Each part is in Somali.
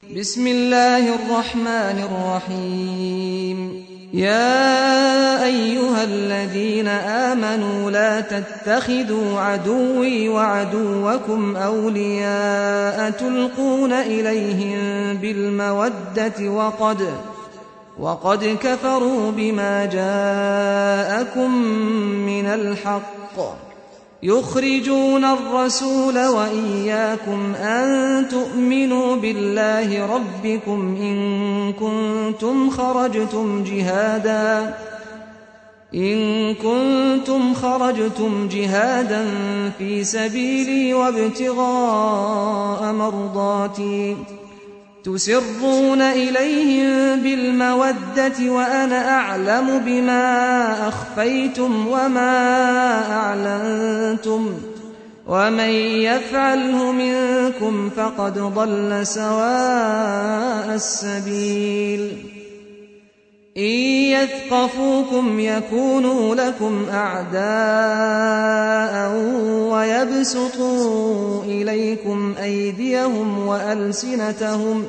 بسم الله الرحمن الرحيم يا أيها الذين آمنوا لا تتخذوا عدوي وعدوكم أولياء تلقون إليهم بالمودة وقد وقد كفروا بما جاءكم من الحق يخرجون الرسول وإياكم أن تؤمنوا بالله ربكم إن كنتم خرجتم جهادا إن كنتم خرجتم جهادا في سبيلي وابتغاء مرضاتي تسرون إليهم بالمودة وأنا أعلم بما أخفيتم وما أعلنتم ومن يفعله منكم فقد ضل سواء السبيل إن يثقفوكم يكونوا لكم أعداء ويبسطوا إليكم أيديهم وألسنتهم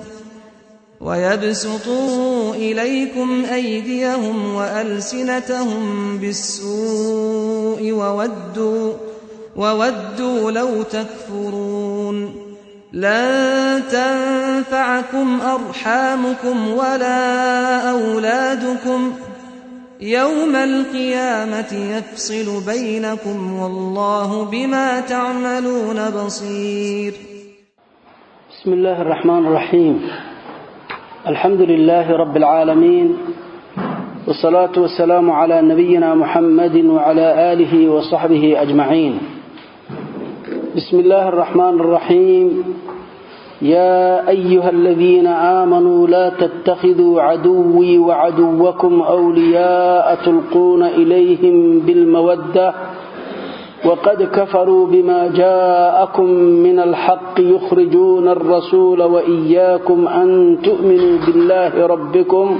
ويبسطوا إليكم أيديهم وألسنتهم بالسوء وودوا وودوا لو تكفرون لن تنفعكم أرحامكم ولا أولادكم يوم القيامة يفصل بينكم والله بما تعملون بصير بسم الله الرحمن الرحيم الحمد لله رب العالمين والصلاة والسلام على نبينا محمد وعلى آله وصحبه أجمعين بسم الله الرحمن الرحيم يا أيها الذين آمنوا لا تتخذوا عدوي وعدوكم أولياء تلقون إليهم بالمودة وقد كفروا بما جاءكم من الحق يخرجون الرسول وإياكم أن تؤمنوا بالله ربكم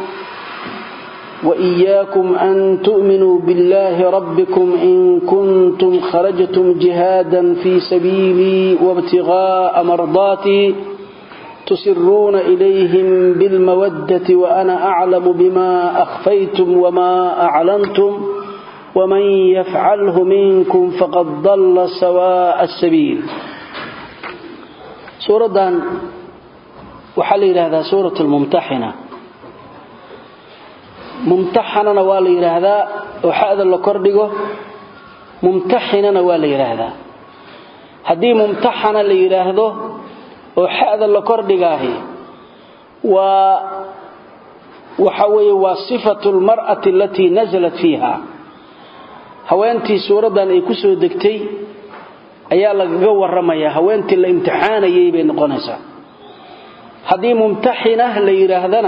وإياكم أن تؤمنوا بالله ربكم إن كنتم خرجتم جهادا في سبيلي وابتغاء مرضاتي تسرون إليهم بالمودة وأنا أعلم بما أخفيتم وما أعلنتم ومن يفعله منكم فقد ضل سواء السبيل سورة وحل هذا سورة الممتحنة mumtaxanana waa la yidhaahdaa oo xada la kordhigo mumtaxinana waa la yidhaahdaa haddii mumtaxana la yidhaahdo oo xada la kordhigaahi waa waxa weeye waa sifatu lmar'ati alatii nasalat fiiha haweentii suuraddan ay ku soo degtay ayaa lagaga warramayaa haweentii la imtixaanayay bay noqonaysaa haddii mumtaxina la yidhaahdana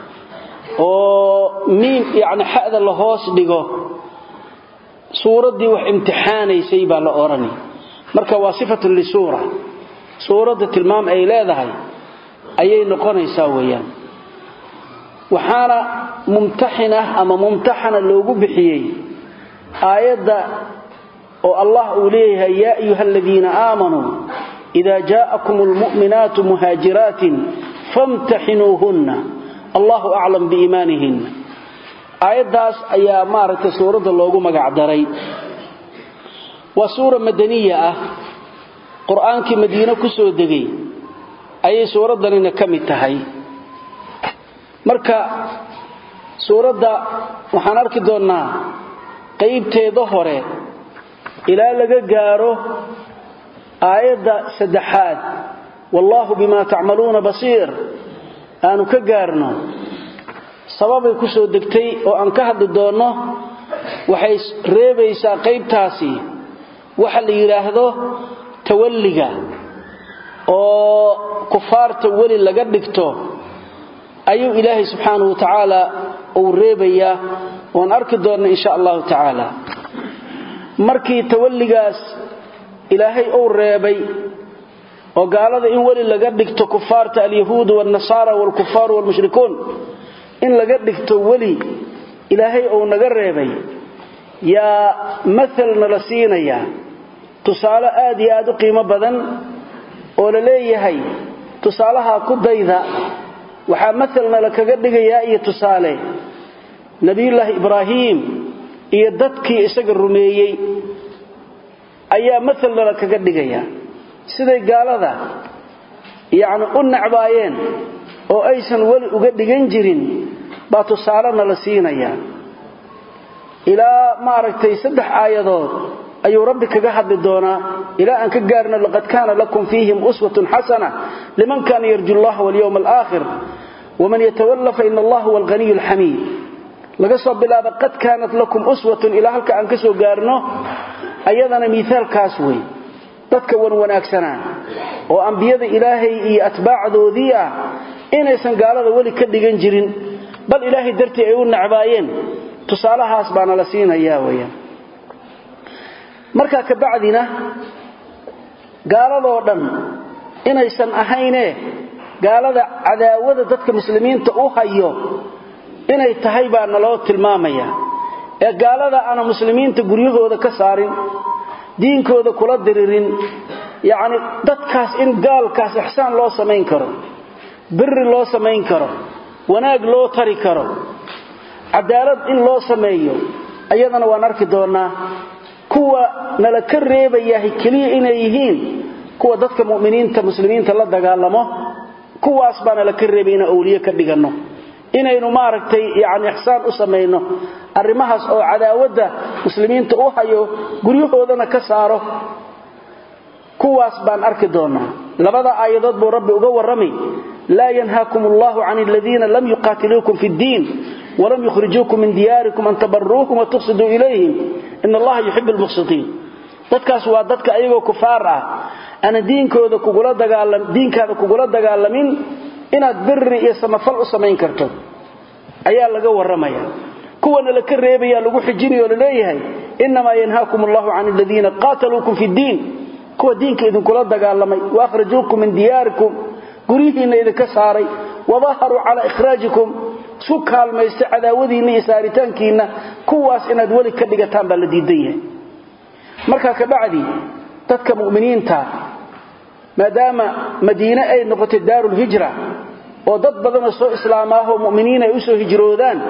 oo miim yani xada la hoos dhigo suuraddii wax imtixaanaysay baa la odhani marka waa sifatun lisuura suuradda tilmaam ay leedahay ayay noqonaysaa weeyaan waxaana mumtaxin ah ama mumtaxana loogu bixiyey aayadda oo allah uu leeyahay yaa ayuha aladiina aamanuu ida jaa'akum almu'minaatu muhaajiraatin famtaxinuuhunna allahu aclam biiimaanihinna aayaddaas ayaa maaragtay suuradda loogu magac daray waa suura madaniya ah qur-aankii madiine ku soo degay ayay suuraddanina ka mid tahay marka suuradda waxaan arki doonnaa qaybteeda hore ilaa laga gaaro aayadda saddexaad wallaahu bimaa tacmaluuna basiir aanu ka gaarno sababay ku soo degtay oo aan ka hadli doonno waxay reebaysaa qaybtaasi waxa la yidhaahdo tawalliga oo kufaarta weli laga dhigto ayuu ilaahay subxaanahu wa tacaala uu reebayaa oan arki doonna insha allahu tacaala markii tawalligaas ilaahay uu reebay oo gaalada in weli laga dhigto kufaarta alyahuud waalnasaara waalkufaar waalmushrikuun in laga dhigto weli ilaahay uu naga reebay yaa mahalna la siinayaa tusaale aad iyo aad u qiimo badan oo la leeyahay tusaalaha ku dayda waxaa maalna la kaga dhigayaa iyo tusaale nebiyullaahi ibraahim iyo dadkii isaga rumeeyey ayaa maalna la kaga dhigayaa siday gaalada yacni u necbaayeen oo aysan weli uga dhigan jirin baa tusaalena la siinayaa ilaa maaragtay saddex aayadood ayuu rabbi kaga hadli doonaa ilaa aan ka gaarno laqad kaana lakum fiihim uswatun xasana liman kaana yarju llaha walyowma alaakhir waman yatawalla fa ina allah huwa alghaniyu alxamiid laga soo bilaabo qad kaanat lakum uswatun ilaa halka aan ka soo gaarno ayadana miaalkaas wey dadka wan wanaagsanaa oo ambiyada ilaahay iyo atbaacdoodii ah inaysan gaalada weli ka dhigan jirin bal ilaahay dartii ay u necbaayeen tusaalahaas baana la siinayaa weyaan markaa kabacdina gaaladoo dhan inaysan ahaynee gaalada cadaawada dadka muslimiinta u hayo inay tahay baa naloo tilmaamaya ee gaalada aana muslimiinta guryahooda ka saarin diinkooda kula diririn yacni dadkaas in gaalkaas ixsaan loo samayn karo biri loo samayn karo wanaag loo tari karo cadaalad in loo sameeyo ayadana waan arki doonnaa kuwa nala ka reebayahay keliya inay yihiin kuwa dadka mu'miniinta muslimiinta la dagaalamo kuwaas baa nala ka reebay inaan awliye ka dhiganno inaynu maaragtay yacni ixsaan u samayno arrimahaas oo cadaawadda muslimiinta u hayo guryahoodana ka saaro kuwaas baan arki doonnaa labada aayadood buu rabbi uga warrami laa yanhaakum allahu can aladiina lam yuqaatiluukum fi ddiin walam yukhrijuukum min diyaarikum an tabaruuhum watuqsiduu ilayhim in allaha yuxibu lmuqsitiin dadkaas waa dadka ayagoo kufaar ah ana diinkooda kugula dagaalam diinkaada kugula dagaalamin inaad biri iyo samafal u samayn karto ayaa laga warramaya kuwana la ka reebaya lagu xijinayo o laleeyahay inamaa yanhaakum allahu can aladiina qaataluukum fi ddiin kuwa diinka idinkula dagaalamay waakhrajuukum min diyaarikum guryihiinna idinka saaray wadaharuu calaa ikhraajikum isku kaalmaysta cadaawadiinna iyo saaritaankiinna kuwaas inaad weli ka dhigataan baa la diidan yahay markaa kabacdi dadka mu'miniinta maadaama madiine ay noqotay daarulhijra oo dad badanoo soo islaamaahoo mu'miniin ay u soo hijroodaan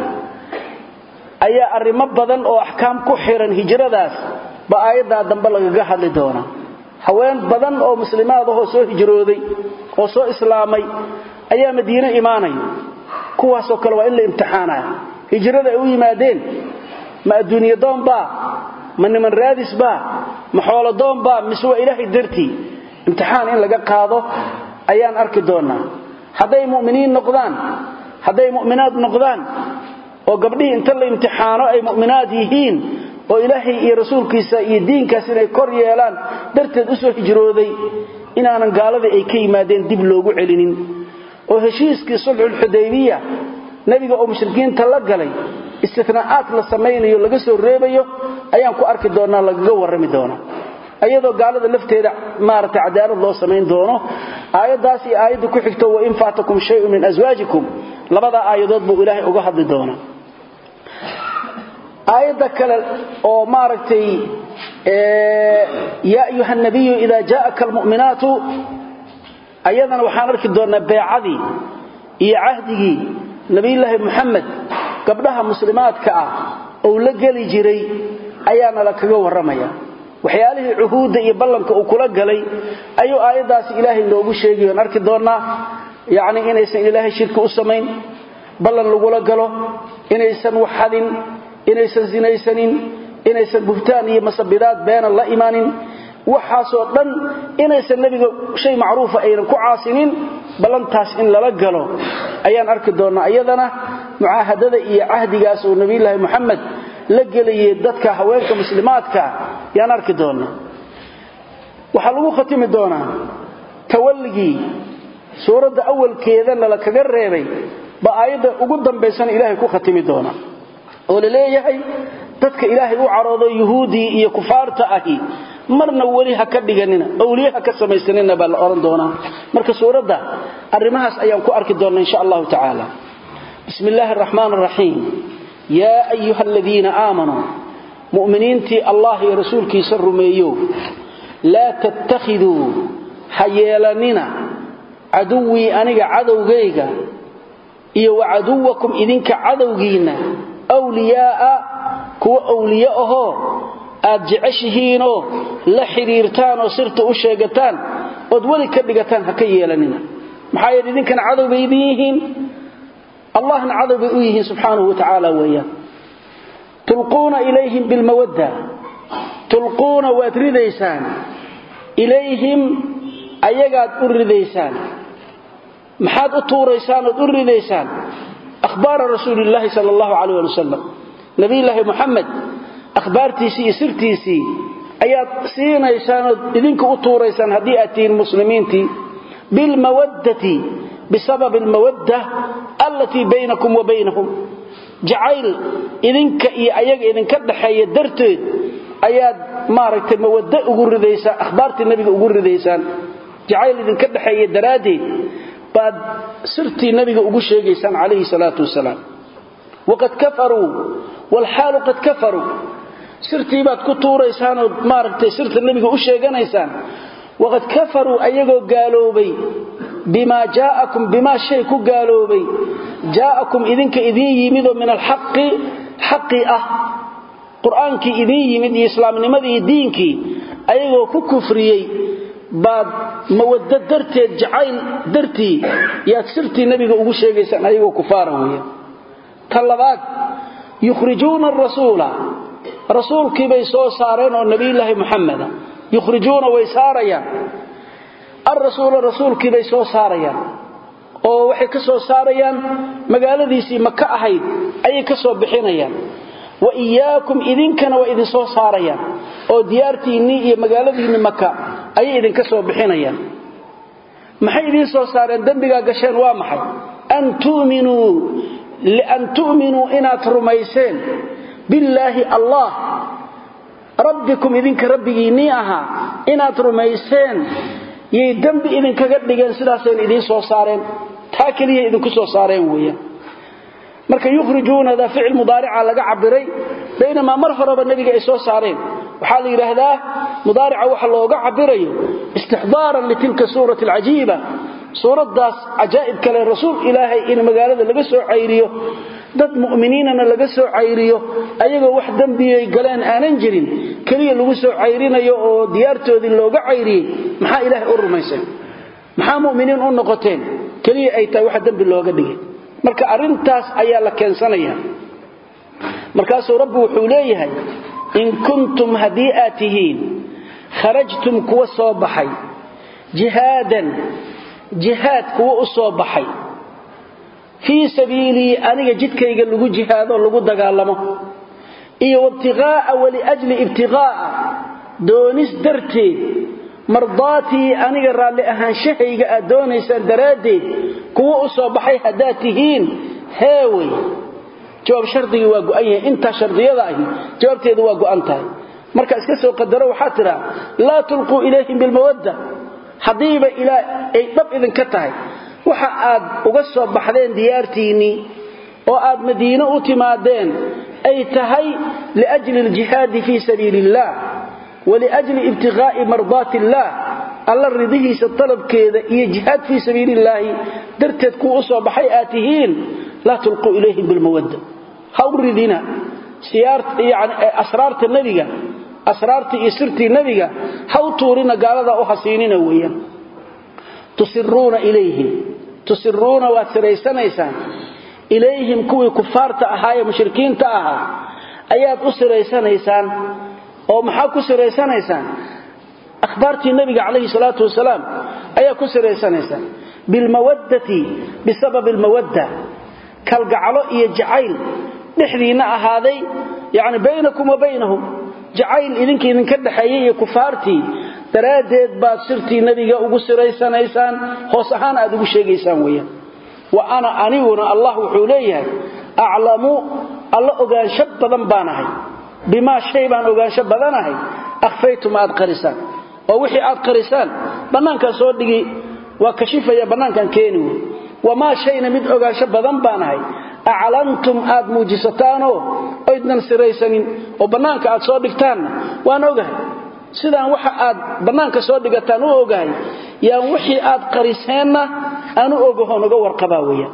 ayaa arrimo badan oo axkaam ku xiran hijradaas ba aayaddaa dambe lagaga hadli doonaa haween badan oo muslimaadahoo soo hijrooday oo soo islaamay ayaa madiine imaanaya kuwaasoo kale waa in la imtixaanaya hijrada ay u yimaadeen ma adduunye doonbaa ma niman raadisbaa ma xoolo doonbaa mise waa ilaahay dartii imtixaan in laga qaado ayaan arki doonnaa hadday mu'miniin noqdaan hadday mu'minaad noqdaan oo gabdhihii inta la imtixaano ay mu'minaad yihiin oo ilaahay iyo rasuulkiisa iyo diinkaas inay kor yeelaan darteed u soo hijrooday inaanan gaaladii ay ka yimaadeen dib loogu celinin oo heshiiskii sulxulxudaybiya nebiga oo mushrikiinta la galay istinaa'aad la samaynayo laga soo reebayo ayaan ku arki doonnaa lagaga warrami doonaa ayadoo gaalada lafteeda maaragtay cadaalad loo samayn doono aayaddaas iyo aayadda ku xigto wain faatakum shayun min aswaajikum labadaa aayadood buu ilaahay uga hadli doonaa aayadda kale oo maaragtay yaa ayuha nabiyu ida jaءaka almu'minaatu ayadana waxaan arki doonnaa beecadii iyo cahdigii nabiyulaahi muxamed gabdhaha muslimaadka ah ou la geli jiray ayaana la kaga warramaya waxyaalihii cuhuudda iyo ballanka uu kula galay ayuu aayaddaasi ilaahay noogu sheegay oon arki doonnaa yacni inaysan ilaahay shirki u samayn ballan lagula galo inaysan waxadin inaysan sinaysanin inaysan buhtaan iyo masabidaad beenan la imanin waxaasoo dhan inaysan nebiga shay macruufa aynan ku caasinin ballantaas in lala galo ayaan arki doonnaa iyadana mucaahadada iyo cahdigaas oo nebiyulaahi moxamed la gelayay dadka haweenka muslimaadka yaan arki doonnaa waxaa lagu khatimi doonaa tawalligii suuradda awalkeedana la kaga reebay ba aayadda ugu dambaysana ilaahay ku khatimi doonaa oo la leeyahay dadka ilaahay u caroodo yuhuudii iyo kufaarta ahi marna weli ha ka dhiganina awliye ha ka samaysanina baa la odhan doonaa marka suuradda arrimahaas ayaan ku arki doonnaa insha allahu tacaala bismi illaahi araxmaan araxiim yaa ayuha aladiina aamanuu mu'miniintii allah iyo rasuulkiisa rumeeyo laa tattakhiduu ha yeelanina caduwii aniga cadowgayga iyo wa caduwakum idinka cadowgiinna wliyaa'a kuwa awliye ahoo aad jeceshihiinoo la xidhiirtaan oo sirta u sheegataan ood weli ka dhigataan ha ka yeelanina maxaa yeele idinkana cadow bay idin yihiin allahna cadow bay u yihiin subxaanahu wa tacaala weeyaan tulquuna ilayhim bilmawadda tulquuna waad ridaysaan ilayhim ayagaad u ridaysaan maxaad u tuuraysaan ood u ridaysaan ahbaara rasuulillaahi sal allahu calayh ali wasalam nabiyulaahi muxamed akhbaartiisii iyo sirtiisii ayaad siinaysaan ood idinka u tuuraysaan haddii aad tihiin muslimiintii bilmawaddati bisababi almawadda allatii baynakum wa baynahum jacayl idinka iyo ayaga idinka dhaxeeya darteed ayaad maaragtay mawaddo ugu ridaysaan akhbaartii nebiga ugu ridaysaan jacayl idinka dhaxeeya daraaddeed baad sirtii nabiga ugu sheegaysaan calayhi salaatu wasalaam waqad kafaruu waalxaalu qad kafaruu sirtii baad ku tuuraysaan ood maaragtay sirta nebiga u sheeganaysaan waqad kafaruu ayagoo gaaloobay bimaa jaa'akum bimaa shay ku gaaloobay jaa'akum idinka idiin yimidoo min alxaqi xaqii ah qur'aankii idiin yimid iyo islaamnimadii iyo diinkii ayagoo ku kufriyey baad mawaddo darteed jacayl dartii yaad sirtii nebiga ugu sheegaysaan ayagoo kufaara weeyaan ta labaad yukhrijuuna arasuula rasuulkiibay soo saareen oo nebiyulaahi muxameda yukhrijuuna way saarayaan alrasuula rasuulkiibay soo saarayaan oo waxay ka soo saarayaan magaaladiisii maka ahayd ayay ka soo bixinayaan wa iyaakum idinkana waa idin soo saarayaan oo diyaartiinnii iyo magaaladiinni maka ayay idinka soo bixinayaan maxay idiin soo saareen dembigaa gasheen waa maxay an tu'minuu lian tu'minuu inaad rumayseen billaahi allah rabbikum idinka rabbigiinnii ahaa inaad rumayseen yay dembi idinkaga dhigeen sidaasayna idiin soo saareen taa keliya idinku soo saareen weeyaan marka yukhrijuunada ficil mudaarica laga cabiray baynamaa mar horeba nebiga ay soo saareen waxaa la yidhaahdaa mudaarica waxa looga cabirayo istixdaaran litilka suurati alcajiiba suuraddaas cajaa'ib kale rasuul ilaahay in magaalada laga soo cayriyo dad mu'miniinana laga soo cayriyo ayagoo wax dembiyay galeen aanan jirin keliya lagu soo cayrinayo oo diyaartoodii looga cayriyey maxaa ilaahay u rumayseen maxaa mu'miniin u noqoteen keliya ay tahay wax dembi looga dhigay marka arrintaas ayaa la keensanaya markaasuu rabbi wuxuu leeyahay in kuntum haddii aad tihiin kharajtum kuwa soo baxay jihaadan jihaad kuwa u soo baxay fii sabiilii aniga jidkayga lagu jihaadoo lagu dagaalamo iyo wabtiqaa'a waliajli ibtiqaa'a doonis darteed mardaatii aniga raalli ahaanshahayga aad doonaysaan daraaddeed kuwa u soo baxay haddaad tihiin heewey jawaab shardigii waa go'an yahay intaa shardiyada ahi jawaabteedu waa go'an tahay marka iska soo qadaro waxaa tidhaa laa tulquu ilayhim bilmawadda haddiiba ilaa ay dhab idinka tahay waxa aad uga soo baxdeen diyaartiinnii oo aad madiine u timaadeen ay tahay liajli aljihaadi fii sabiili illaah waliajli ibtiqaa'i mardaati illaah alla ridihiisa talabkeeda iyo jihaad fii sabiili illaahi darteed kuwa u soo baxay aad tihiin laa tulquu ilayhim bilmawadda ha u ridina asraarta nebiga asraartii iyo sirtii nebiga ha u tuurina gaaladaa u hasiinina weeyaan tusiruuna ilayhim tusiruuna waad siraysanaysaan ilayhim kuwii kufaarta ahaa ee mushrikiinta ahaa ayaad u siraysanaysaan oo maxaa ku siraysanaysaan akhbaartii nebiga calayhi salaatu wasalaam ayaa ku siraysanaysaan bilmawaddati bisababi almawadda kalgaclo iyo jacayl dhexdiinna ahaaday yacni baynakum wa baynahum jacayl idinka idinka dhexeeyey iyo kufaartii daraaddeed baad sirtii nebiga ugu siraysanaysaan hoos ahaan aad ugu sheegaysaan weeyaan wa ana aniguna allah wuxuu leeyahay aclamu alla ogaansho badan baan ahay bimaa shay baan ogaansho badanahay akhfaytum aad qarisaan oo wixii aad qarisaan bannaankaan soo dhigi waa kashifaya bannaankaan keeni wey wamaa shayna mid ogaansho badan baan ahay aclantum aad muujisataanoo oydnan siraysanin oo bannaanka aad soo dhigtaanna waan ogahay sidaan waxa aad bannaanka soo dhigataan u ogahay yaan wixii aad qariseenna aanu ogahoon uga warqabaa weeyaan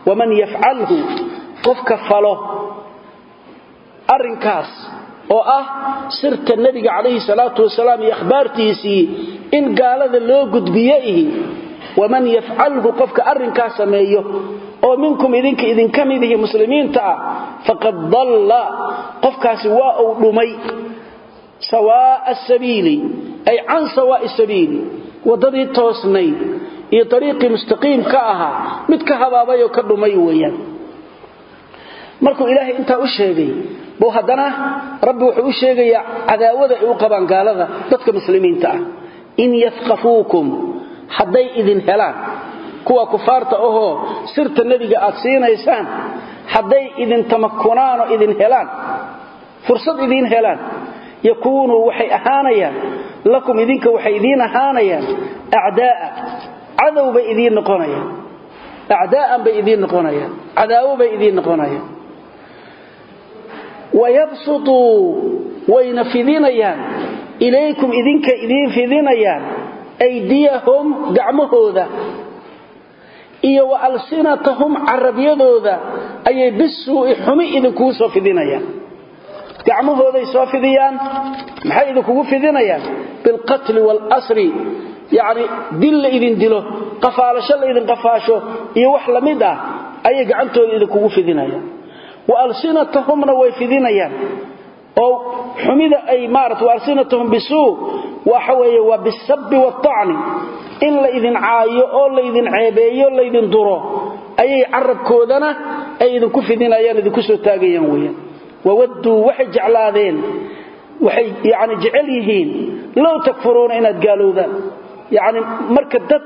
waman yafcalhu qofka falo arrinkaas oo ah sirta nebiga calayhi salaatu wasalaam iyo akhbaartiisii in gaalada loo gudbiyo ihi waman yafcalhu qofka arrinkaas sameeyo oo minkum idinka idinka mid ihi muslimiinta ah faqad dalla qofkaasi waa uu dhumay sawaa'a sabiili ay can sawaa'i sabiili waddadii toosnayd iyo dariiqii mustaqiim ka ahaa mid ka habaabay oo ka dhumay weeyaan markuu ilaahay intaa u sheegay buu haddana rabbi wuxuu u sheegayaa cadaawada ay u qabaan gaalada dadka muslimiinta ah in yafqafuukum hadday idin helaan kuwa kufaarta ahoo sirta nebiga aad siinaysaan hadday idin tamakunaanoo idin helaan fursad idiin helaan yakuunuu waxay ahaanayaan lakum idinka waxay idiin ahaanayaan acdaa'a cadow bay idiin noqonayaan acdaa'an bay idiin noqonayaan cadaawo bay idiin noqonayaan wayabsutuu wayna fidinayaan ilaykum idinka idiin fidinayaan aydiyahum gacmahooda iyo wa alsinatahum carabyadooda ayay bisuu'i xumi idinkugu soo fidinayaan gacmahooday soo fidiyaan maxay idinkugu fidinayaan bilqatli waalasri yacni dil la idin dilo qafaalasho la idin qafaasho iyo wax la mid ah ayay gacantooda idinkugu fidinayaan wa alsinatahumna way fidinayaan oo xumida ay maarata alsinatahum bisuu waxa weeye waa bisabbi waatacni in la idin caayo oo laydin ceebeeyo laydin duro ayay carabkoodana ay idinku fidinayaan idinku soo taagayaan weeyaan wawadduu waxay jeclaadeen waxay yani jecel yihiin low takfuruuna inaad gaalowdaan yacni marka dad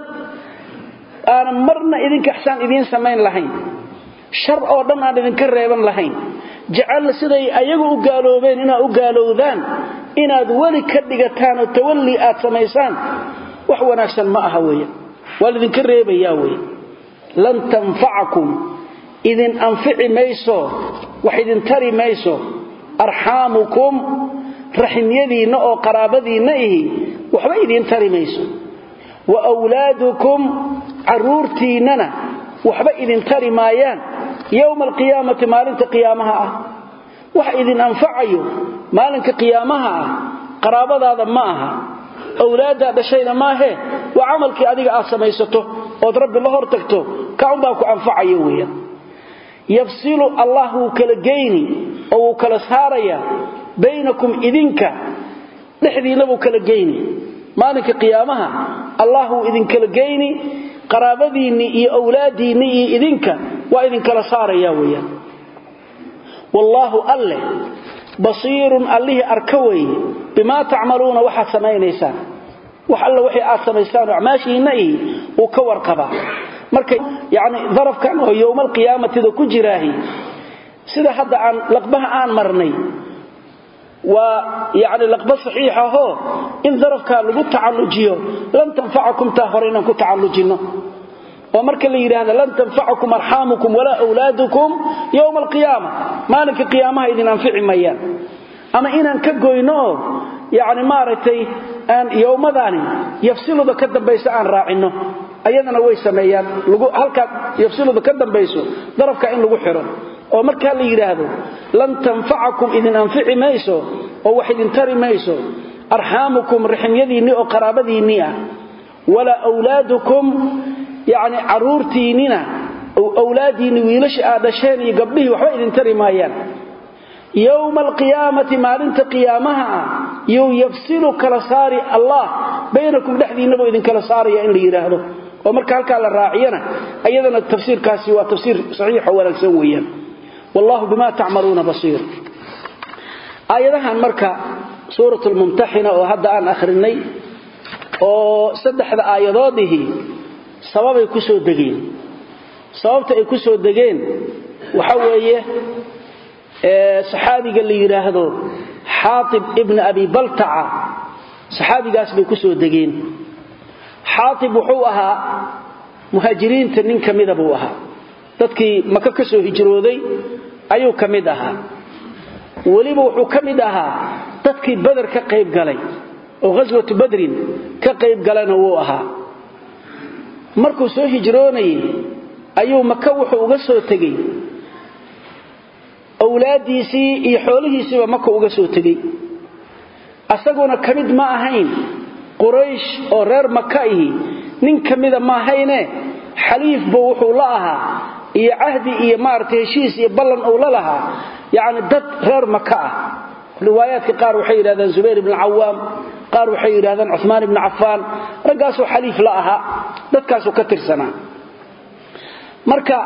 aanan marna idinka ixsaan idiin samayn lahayn shar oo dhan aan idinka reeban lahayn jecel siday ayagu u gaaloobeen inaad u gaalowdaan inaad weli ka dhigataan oo tawalli aad samaysaan wax wanaagsan ma aha weeye waa laydinka reebayaa weeye lan tanfacakum idin anfici mayso wax idin tari mayso arxaamukum raximyadiinna oo qaraabadiinna ihi waxba idiin tari mayso wa wlaadukum carruurtiinnana waxba idin tari maayaan yowma alqiyaamati maalinta qiyaamaha ah wax idin anfacayo maalinka qiyaamaha ah qaraabadaada ma aha awlaaddaa dhashayna maahee waa camalkii adiga aad samaysato ood rabbi la hor tagto kaunbaa ku anfacayo weeyaan yafsilu allah wuu kala geyni oo wuu kala saarayaa baynakum idinka dhexdiinna buu kala geyni maalinka qiyaamaha allah wuu idinkala geyni qaraabadiinnii iyo awlaadiinnii iyo idinka waa idinkala saaraya weeyaan wallaahu alleh basiirun allihii arka weeye bimaa tacmaluuna waxaad samaynaysaan wax alle waxay aad samaysaan acmaashiinna ihi uu ka warqabaa marka yani darafkan oo yowmaalqiyaamatida ku jiraahi sida hadda aan laqbaha aan marnay waa yani laqba saxiixahoo in darafkaa lagu tacallujiyo lan tanfacakum taa hore inaan ku tacallujinno oo marka la yidhaahda lan tanfacakum arxaamukum walaa wlaadukum yowma alqiyaama maalinka qiyaamaha idin anfici mayaan ama inaan ka goyno oo yani maaragtay aan yowmadaani yafsiluda ka dambaysa aan raacinno ayadana way sameeyaan halkaa yafsiluda ka dambayso darafka in lagu xiro oo markaa la yidhaahdo lan tanfacakum idin anfici mayso oo wax idin tari mayso arxaamukum raximyadiinnii oo qaraabadiinnii ah walaa wlaadukum yani caruurtiinnina awlaadiinni wiilasha aad dhasheen iyo gabdhihii waxba idin tari maayaan yowma alqiyaamati maalinta qiyaamaha ah yuu yafsilu kala saari allah baynakum dhexdiinnabuu idinkala saaraya in la yidhaahdo oo marka halkaa la raaciyana ayadana tafsiirkaasi waa tafsiir saxiixo wanaagsan weeyaan wallahu bima tacmaluuna basiir aayadahan marka suurat lmumtaxina oo hadda aan akhrinay oo saddexda aayadoodihii sababay ku soo degeen sababta ay ku soo degeen waxa weeye saxaabiga la yidhaahdo xaatib ibna abi baltaca saxaabigaas bay ku soo degeen xaatib wuxuu ahaa muhaajiriinta nin ka mida buu ahaa dadkii maka ka soo hijrooday ayuu ka mid ahaa weliba wuxuu ka mid ahaa dadkii bader ka qayb galay oo ghaswatu badrin ka qayb galana wuu ahaa markuu soo hijroonayey ayuu maka wuxuu uga soo tegey awlaadiisii iyo xoolihiisiiba maka uga soo tegey asaguna ka mid ma ahayn quraysh oo reer maka ihi nin ka mida ma ahayne xaliifba wuxuu la ahaa iyo cahdi iyo maaragtay heshiis iyo ballan uu la lahaa yacni dad reer maka ah riwaayaadka qaar waxay yidhahdaan zubayr ibn cawaam qaar waxay yidhahdaan cumaan ibnu cafaan raggaasoo xaliif la ahaa dadkaasuu ka tirsanaa marka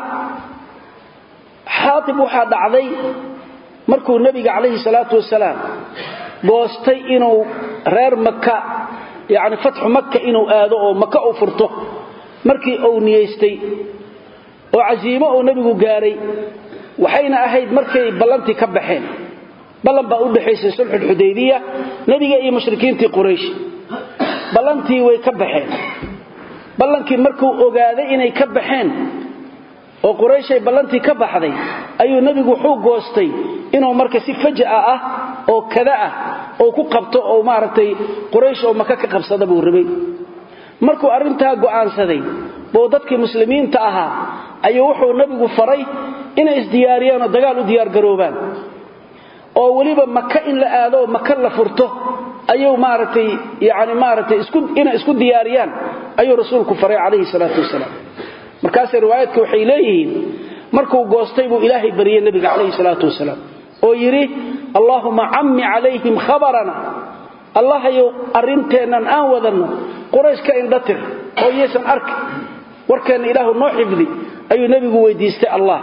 xaatib waxaa dhacday markuu nebiga calayhi salaatu wasalaam goostay inuu reer maka yacni fatxu maka inuu aado oo maka u furto markii uu niyaystay oo casiimo uu nebigu gaaray waxayna ahayd markay ballantii ka baxeen ballan baa u dhexaysay sulxulxudaybiya nebiga iyo mushrikiintii quraysh ballantii way ka baxeen ballankii markuu ogaaday inay ka baxeen oo qurayshay ballantii ka baxday ayuu nebigu wuxuu goostay inuu marka si faja'a ah oo kada ah oo ku qabto oo maaragtay quraysh oo maka ka qabsada buu rabay markuu arrintaa go'aansaday buu dadkii muslimiinta ahaa ayuu wuxuu nebigu faray inay isdiyaariyaan oo dagaal u diyaargaroobaan oo weliba maka in la aado oo maka la furto ayuu maaragtay yani maaragtay inay isku diyaariyaan ayuu rasuulku faray calayhi salaatu wasalaam markaasay riwaayaadka waxay leeyihiin markuu goostay buu ilaahay baryey nebiga calayhi salaatu wasalaam oo yidhi allaahuma cammi calayhim khabarana allahayow arrinteennan aan wadanno quraysh ka indhatir oo iyaysan arki warkeenna ilaahu noo xifdi ayuu nebigu weydiistay allah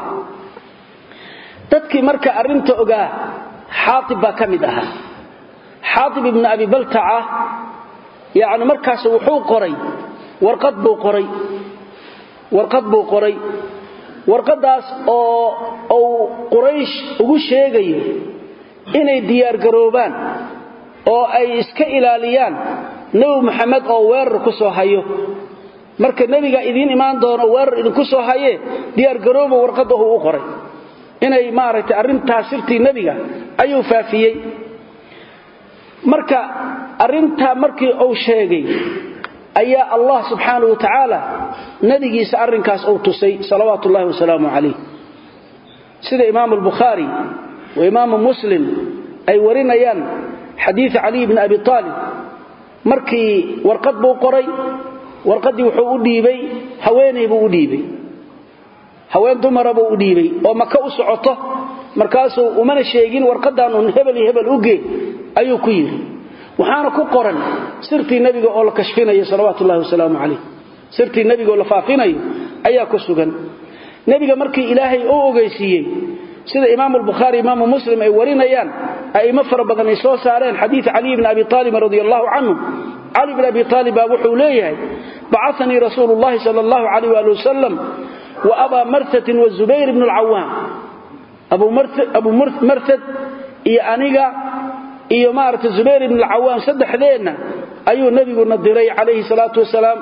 dadkii marka arrinta ogaa xaaib baa ka mid ahaa xaaib ibnu abi baltaca yani markaas wuxuu qoray warqad buu qoray warqad buu qoray warqaddaas oo uu quraysh ugu sheegayo inay diyaargaroobaan oo ay iska ilaaliyaan nebi moxamed oo weerar ku soo hayo marka nebiga idiin imaan doono weerar idinku soo hayee diyaargarooba warqaddahu u qoray inay maaragtay arrintaas sirtii nebiga ayuu faafiyey marka arrintaa markii uu sheegay ayaa allah subxaanahu wa tacaala nebigiisa arrinkaas uu tusay salawaatu ullahi wasalaamu calayh sida imaamu albukhaari wa imaamu muslim ay warinayaan xadiida caliy bni abi aalib markii warqad buu qoray warqaddii wuxuu u dhiibay haweenay buu u dhiibay haween dumara buu u dhiibay oo maka u socoto markaasuu umana sheegin warqaddan uun hebel iyo hebel u gee ayuu ku yidhi waxaana ku qoran sirtii nebiga oo la kashfinayo salawaatu ullahi wasalaamu calayh sirtii nebiga oo la faafinayo ayaa ku sugan nebiga markii ilaahay u ogeysiiyey sida imaamu albukhaari imaamu muslim ay warinayaan a'immo fara badan ay soo saareen xadiid caliy bni abi aalibin radi allahu canhu cali bn abi aalib baa wuxuu leeyahay bacanii rasuulu llahi sal allahu alayh ali wasalam wa abaa marhatin wazubayr bnu lcawaam abu marhad iyo aniga iyo maaragta zubayr ibn alcawaam saddexdeenna ayuu nebiguna diray calayhi salaatu wasalaam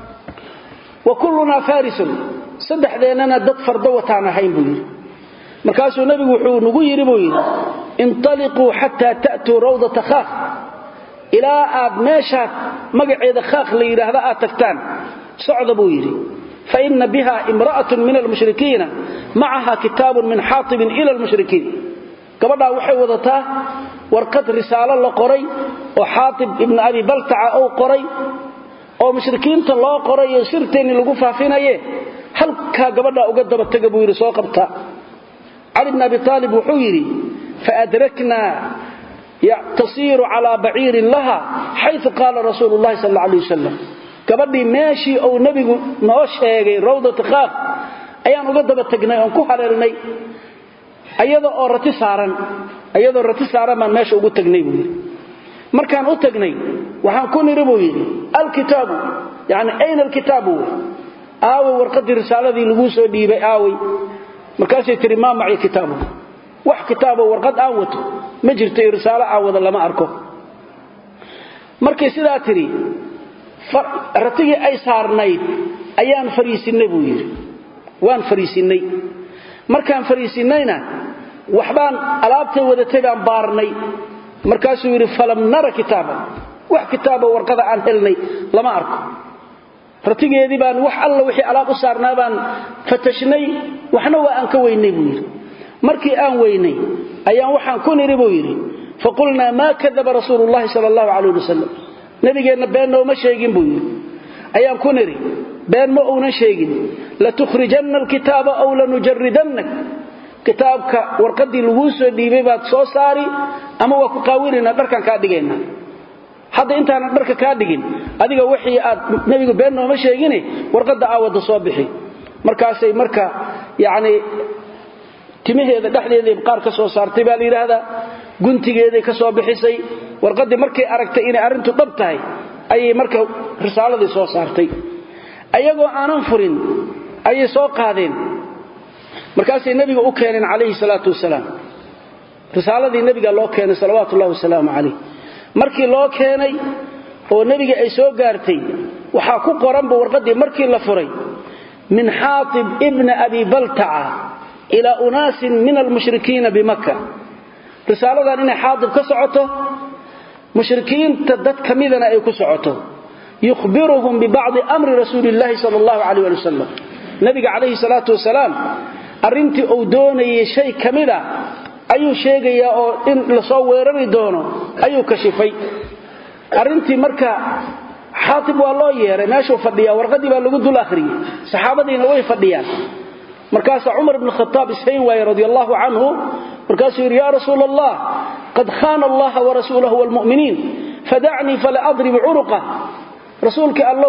wa kullunaa farisun saddexdeennana dad fardo wataan ahayn buu yidhi markaasuu nebigu wuxuu nagu yidhi buu yidhi intaliquu xataa ta'tuu rawdata khaaq ilaa aad meeshaad magaceeda khaaq la yidhaahda aad tagtaan socda buu yidhi faina biha imra'atun min almushrikiina macaha kitaabun min xaatibin ila almushrikiin gabadhaa waxay wadataa warqad risaalo la qoray oo xaatib ibnu abi baltaca uu qoray oo mushrikiinta loo qoray oo sirteenni lagu faafinaye halkaa gabadhaa uga daba tega buu yidhi soo qabta cali bn abi aalib wuxuu yidhi faadraknaa tasiiru calaa baciirin laha xayu qaala rasuulu llahi sal alla alay wasalam gabadhii meeshii uu nebigu noo sheegay rawdata khaaq ayaan uga daba tegnay oon ku haleelnay ayada oo rati saaran ayadoo rati saaran baan meesha ugu tagnay buu yidhi markaan u tagnay waxaan ku niri buu yidhi alkitaabu yani ayna alkitaabu wy aaway warqadii risaaladii laguu soo dhiibay aaway markaasay tihi maa maci kitaabu wax kitaabo warqad aan wato ma jirto iyo risaalo aan wada lama arko markay sidaa tidhi ratigii ay saarnayd ayaan fariisinnay buu yidhi waan fariisinnay markaan fariisinnayna waxbaan alaabtay wadatay baan baarnay markaasuu yidhi falam nara kitaaban wax kitaabo warqada aan helnay lama arko ratigeedii baan wax alla wixii alaab u saarnaa baan fatashnay waxna waa aan ka weynay buu yidhi markii aan weynay ayaan waxaan ku nidhi buu yidhi faqulnaa maa kadaba rasuulu llahi sala allahu calayh wasalam nabigeenna been nooma sheegin buu yidhi ayaan ku nidhi been ma uunan sheegin latukhrijanna alkitaaba aw lanujaridannak kitaabka warqaddii laguu soo dhiibay baad soo saari ama waa ku qaawinaynaa dharkaan kaa dhigaynaa hadda intaanan dharka kaa dhigin adiga wixii aad nebigu been nooma sheegine warqadda aawadda soo bixi markaasay marka yacnii timaheeda dhexdeeday qaar ka soo saartay baa la yidhaahdaa guntigeeday ka soo bixisay warqaddii markay aragtay inay arrintu dhab tahay ayay marka risaaladii soo saartay ayagoo aanan furin ayay soo qaadeen markaasay nebiga u keeneen calayhi salaatu wasalaam risaaladii nebiga loo keenay salawaatu ullahi wasalaamu calayh markii loo keenay oo nebiga ay soo gaartay waxaa ku qoranba warqaddii markii la furay min xaatib ibna abi baltaca ilaa unaasin min almushrikiina bimakka risaaladan inay xaatib ka socoto mushrikiinta dad ka midana ay ku socoto yukhbiruhum bibacdi amri rasuuli illaahi sala allahu calayh ali wasalam nebiga calayhi salaatu wasalaam arrintii uu doonayay shay ka mida ayuu sheegayaa oo in lasoo weerari doono ayuu kashifay arrintii marka xaatib waa loo yeeray meeshuu fadhiyaa warqaddii baa lagu dul akhriyey saxaabadiina way fadhiyaan markaasaa cumar ibn khataab ishayn waaye radi allahu canhu markaasuu yidhi yaa rasuula allah qad khaana allaha warasuulahu waalmu'miniin fadacnii fala adrib curuqa rasuulkii allow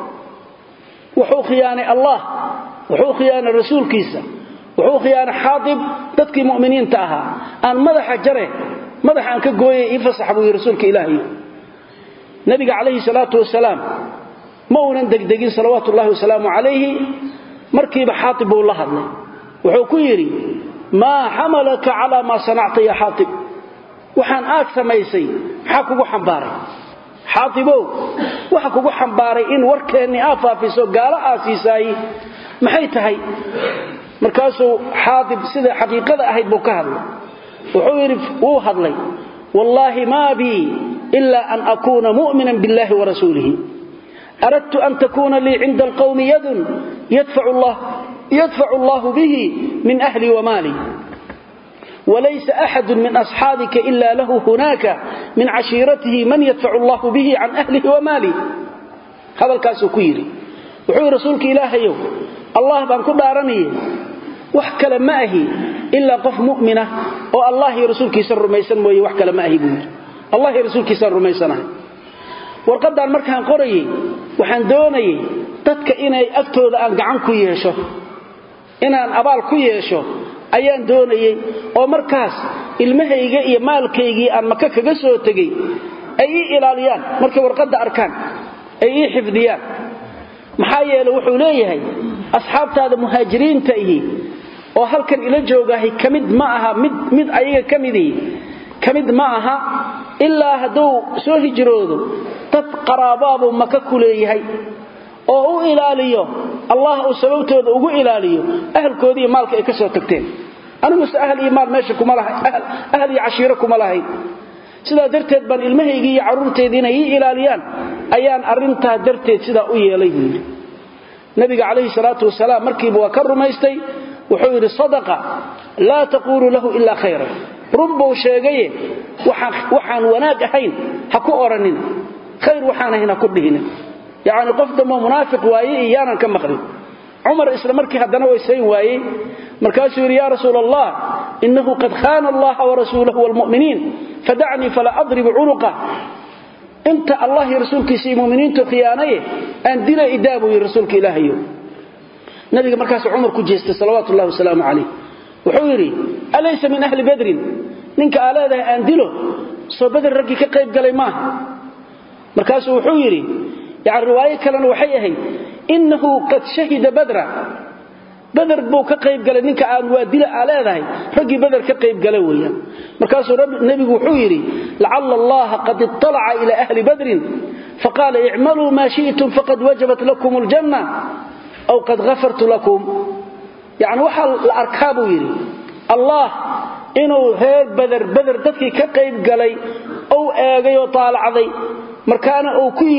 wuxuu khiyaanay allah wuxuu khiyaanay rasuulkiisa wuxuu khiyaanay xaatib dadkii mu'miniinta ahaa aan madaxa jare madaxa aan ka gooyay ii fasax buu yidhi rasuulka ilaahay nabiga calayhi salaatu wasalaam ma uunan degdegin salawaatu ullahi wasalaamu calayhi markiiba xaatib buu la hadlay wuxuu ku yidhi maa xamalaka calaa maa sanacta ya xaatib waxaan aad samaysay maxaa kugu xambaaray xaatibow waxa kugu xambaaray in warkeennii aa faafiso gaalo aa siisaay maxay tahay markaasuu xaatib sida xaqiiqada ahayd buu ka hadlay wuxuu yidhi wuu hadlay wallaahi maa bii ila an akuuna mu'minan biاllahi warasuulihi aradtu an takuuna lii cinda alqawmi yadun yadfacu allahu bihi min ahli wamaali walaysa axadu min asxaabika ila lahu hunaaka min cashiiratihi man yadfacu allahu bihi can ahlihi wamaali hadalkaasuu ku yidhi wuxuu yidhi rasuulka ilaahayow allah baan ku dhaaranaya wax kale ma ahi ilaa qof mu'mina oo allah iyo rasuulkiisa rumaysan mooye wax kale ma ahi buu yidhi allah iyo rasuulkiisaan rumaysanahay warqaddaan markaan qorayay waxaan doonayay dadka inay agtooda aan gacan ku yeesho inaan abaal ku yeesho ayaan doonayey oo markaas ilmahayga iyo maalkaygii aan maka kaga soo tegey ay ii ilaaliyaan markay warqadda arkaan ay ii xifdiyaan maxaa yeele wuxuu leeyahay asxaabtaada muhaajiriinta ihi oo halkan ila joogahay ka mid ma aha mid mid ayaga ka midihi ka mid ma aha ilaa hadduu soo hijroodo dad qaraabaabuu maka ku leeyahay oo u ilaaliyo allah uu sababtooda ugu ilaaliyo ahalkoodii iyo maalka ay ka soo tagteen aniguse ahal iyo maal meesha kuma lahay ahal iyo cashiiro kuma lahayn sidaa darteed baan ilmahaygii iyo carruurteedii inay ii ilaaliyaan ayaan arrintaa darteed sidaa u yeelay buu yidhi nabiga calayhi salaatu wasalaam markiiba waa ka rumaystay wuxuu yidhi sadaqa laa taquulu lahu ilaa khayran run buu sheegaye waxaan wanaag ahayn ha ku odhanina khayr waxaan ahayn ha ku dhihina yacni qof dambo munaafiq waaye iyo yaanan ka maqlin cumar isla markii haddana waysayn waayey markaasuu yidhi yaa rasuula allah inahu qad khaana allaha warasuulahu waalmu'miniin fadacnii fala adrib cunuqa inta allah iyo rasuulkiisa iyo muminiintu khiyaanaye aan dila idaa buu yidhi rasuulka ilaahayo nabiga markaasuu cumar ku jeestay salawaatu ullahi wasalaamu calayh wuxuu yidhi alaysa min ahli badrin ninka aa leedahay aan dilo soo bader raggii ka qayb galay maaha markaasuu wuxuu yidhi yani riwaayo kalena waxay ahayd innahu qad shahida badra bader buu ka qayb galay ninka aan waa dila aa leedahay raggii bader ka qayb gala weeyaan markaasuu nebigu wuxuu yidhi lacalla allaha qad iطalaca ila ahli badrin faqaala icmaluu maa shi'tum faqad wajabat lakum aljanna aw qad hafartu lakum yacni waxaa la arkaa buu yidhi allah inuu reer bader bader dadkii ka qayb galay ou eegay oo taalacday markaana uu ku yidhi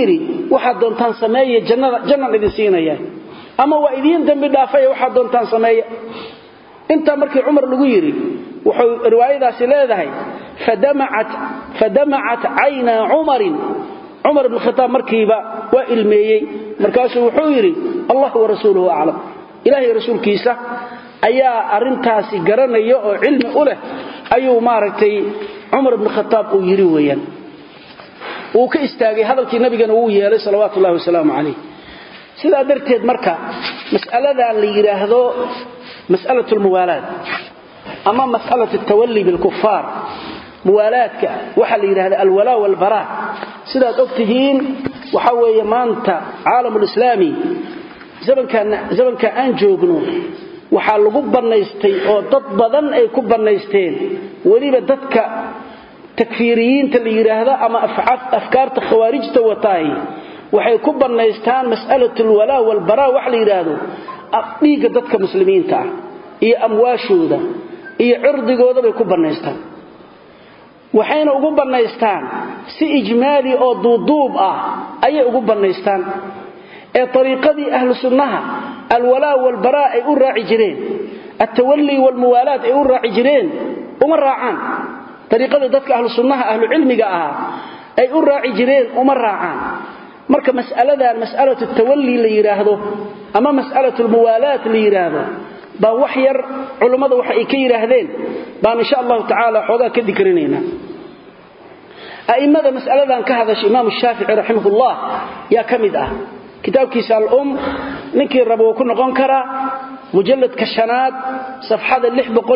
waxaad doontaan sameeya jannada jannan idin siinaya ama waa idiin dambi dhaafaya waxaad doontaan sameeya intaa markii cumar lagu yidhi wuxuu riwaayadaasi leedahay fadamacat caynaa cumarin cumar ibn khitaab markiiba waa ilmeeyey markaasuu wuxuu yidhi allah warasuuluhu aclam ilaahay rasuulkiisa ayaa arintaasi garanaya oo cilmi u leh ayuu maaragtay cumar ibn khitaab uu yidhi weeyaan wuu ka istaagay hadalkii nabigana wuu yeelay salawaatu ullahi wasalaamu calayh sidaa darteed marka mas'aladan la yidhaahdo mas'alat lmuwaalaad ama mas'alat altawalli bilkufaar muwaalaadka waxaa la yidhahda alwalaa walbaraa sidaad og tihiin waxa weeye maanta caalamulislaami zamanka aan joogno waxaa lagu bannaystay oo dad badan ay ku bannaysteen weliba dadka takfiiriyiinta la yidhaahdo ama afkaarta khawaarijta wataahi waxay ku bannaystaan mas'alat alwalaa walbaraa wax la yidhaahdo dhiigga dadka muslimiinta ah iyo amwaashooda iyo cirdigooda bay ku bannaystaan waxayna ugu bannaystaan si ijmaali oo duuduub ah ayay ugu bannaystaan ee ariiqadii ahlu sunnaha alwalaa walbaraa ay u raaci jireen altawalli walmuwaalaad ay u raaci jireen uma raacaan ariiqadii dadka ahlu sunnaha ahlu cilmiga ahaa ay u raaci jireen uma raacaan marka mas'aladan mas'alatu tawalli la yidhaahdo ama mas'alatu lmuwaalaat la yidhaahdo baa wax yar culummada waxa ay ka yidhaahdeen baan insha allahu tacaala xoogaa ka dikrinaynaa a'immada mas'aladan ka hadasha imaamu shaafici raximahullah yaa ka mid ah kitaabkiisa alum ninkii raba wuu ku noqon karaa mujalladka shanaad safxada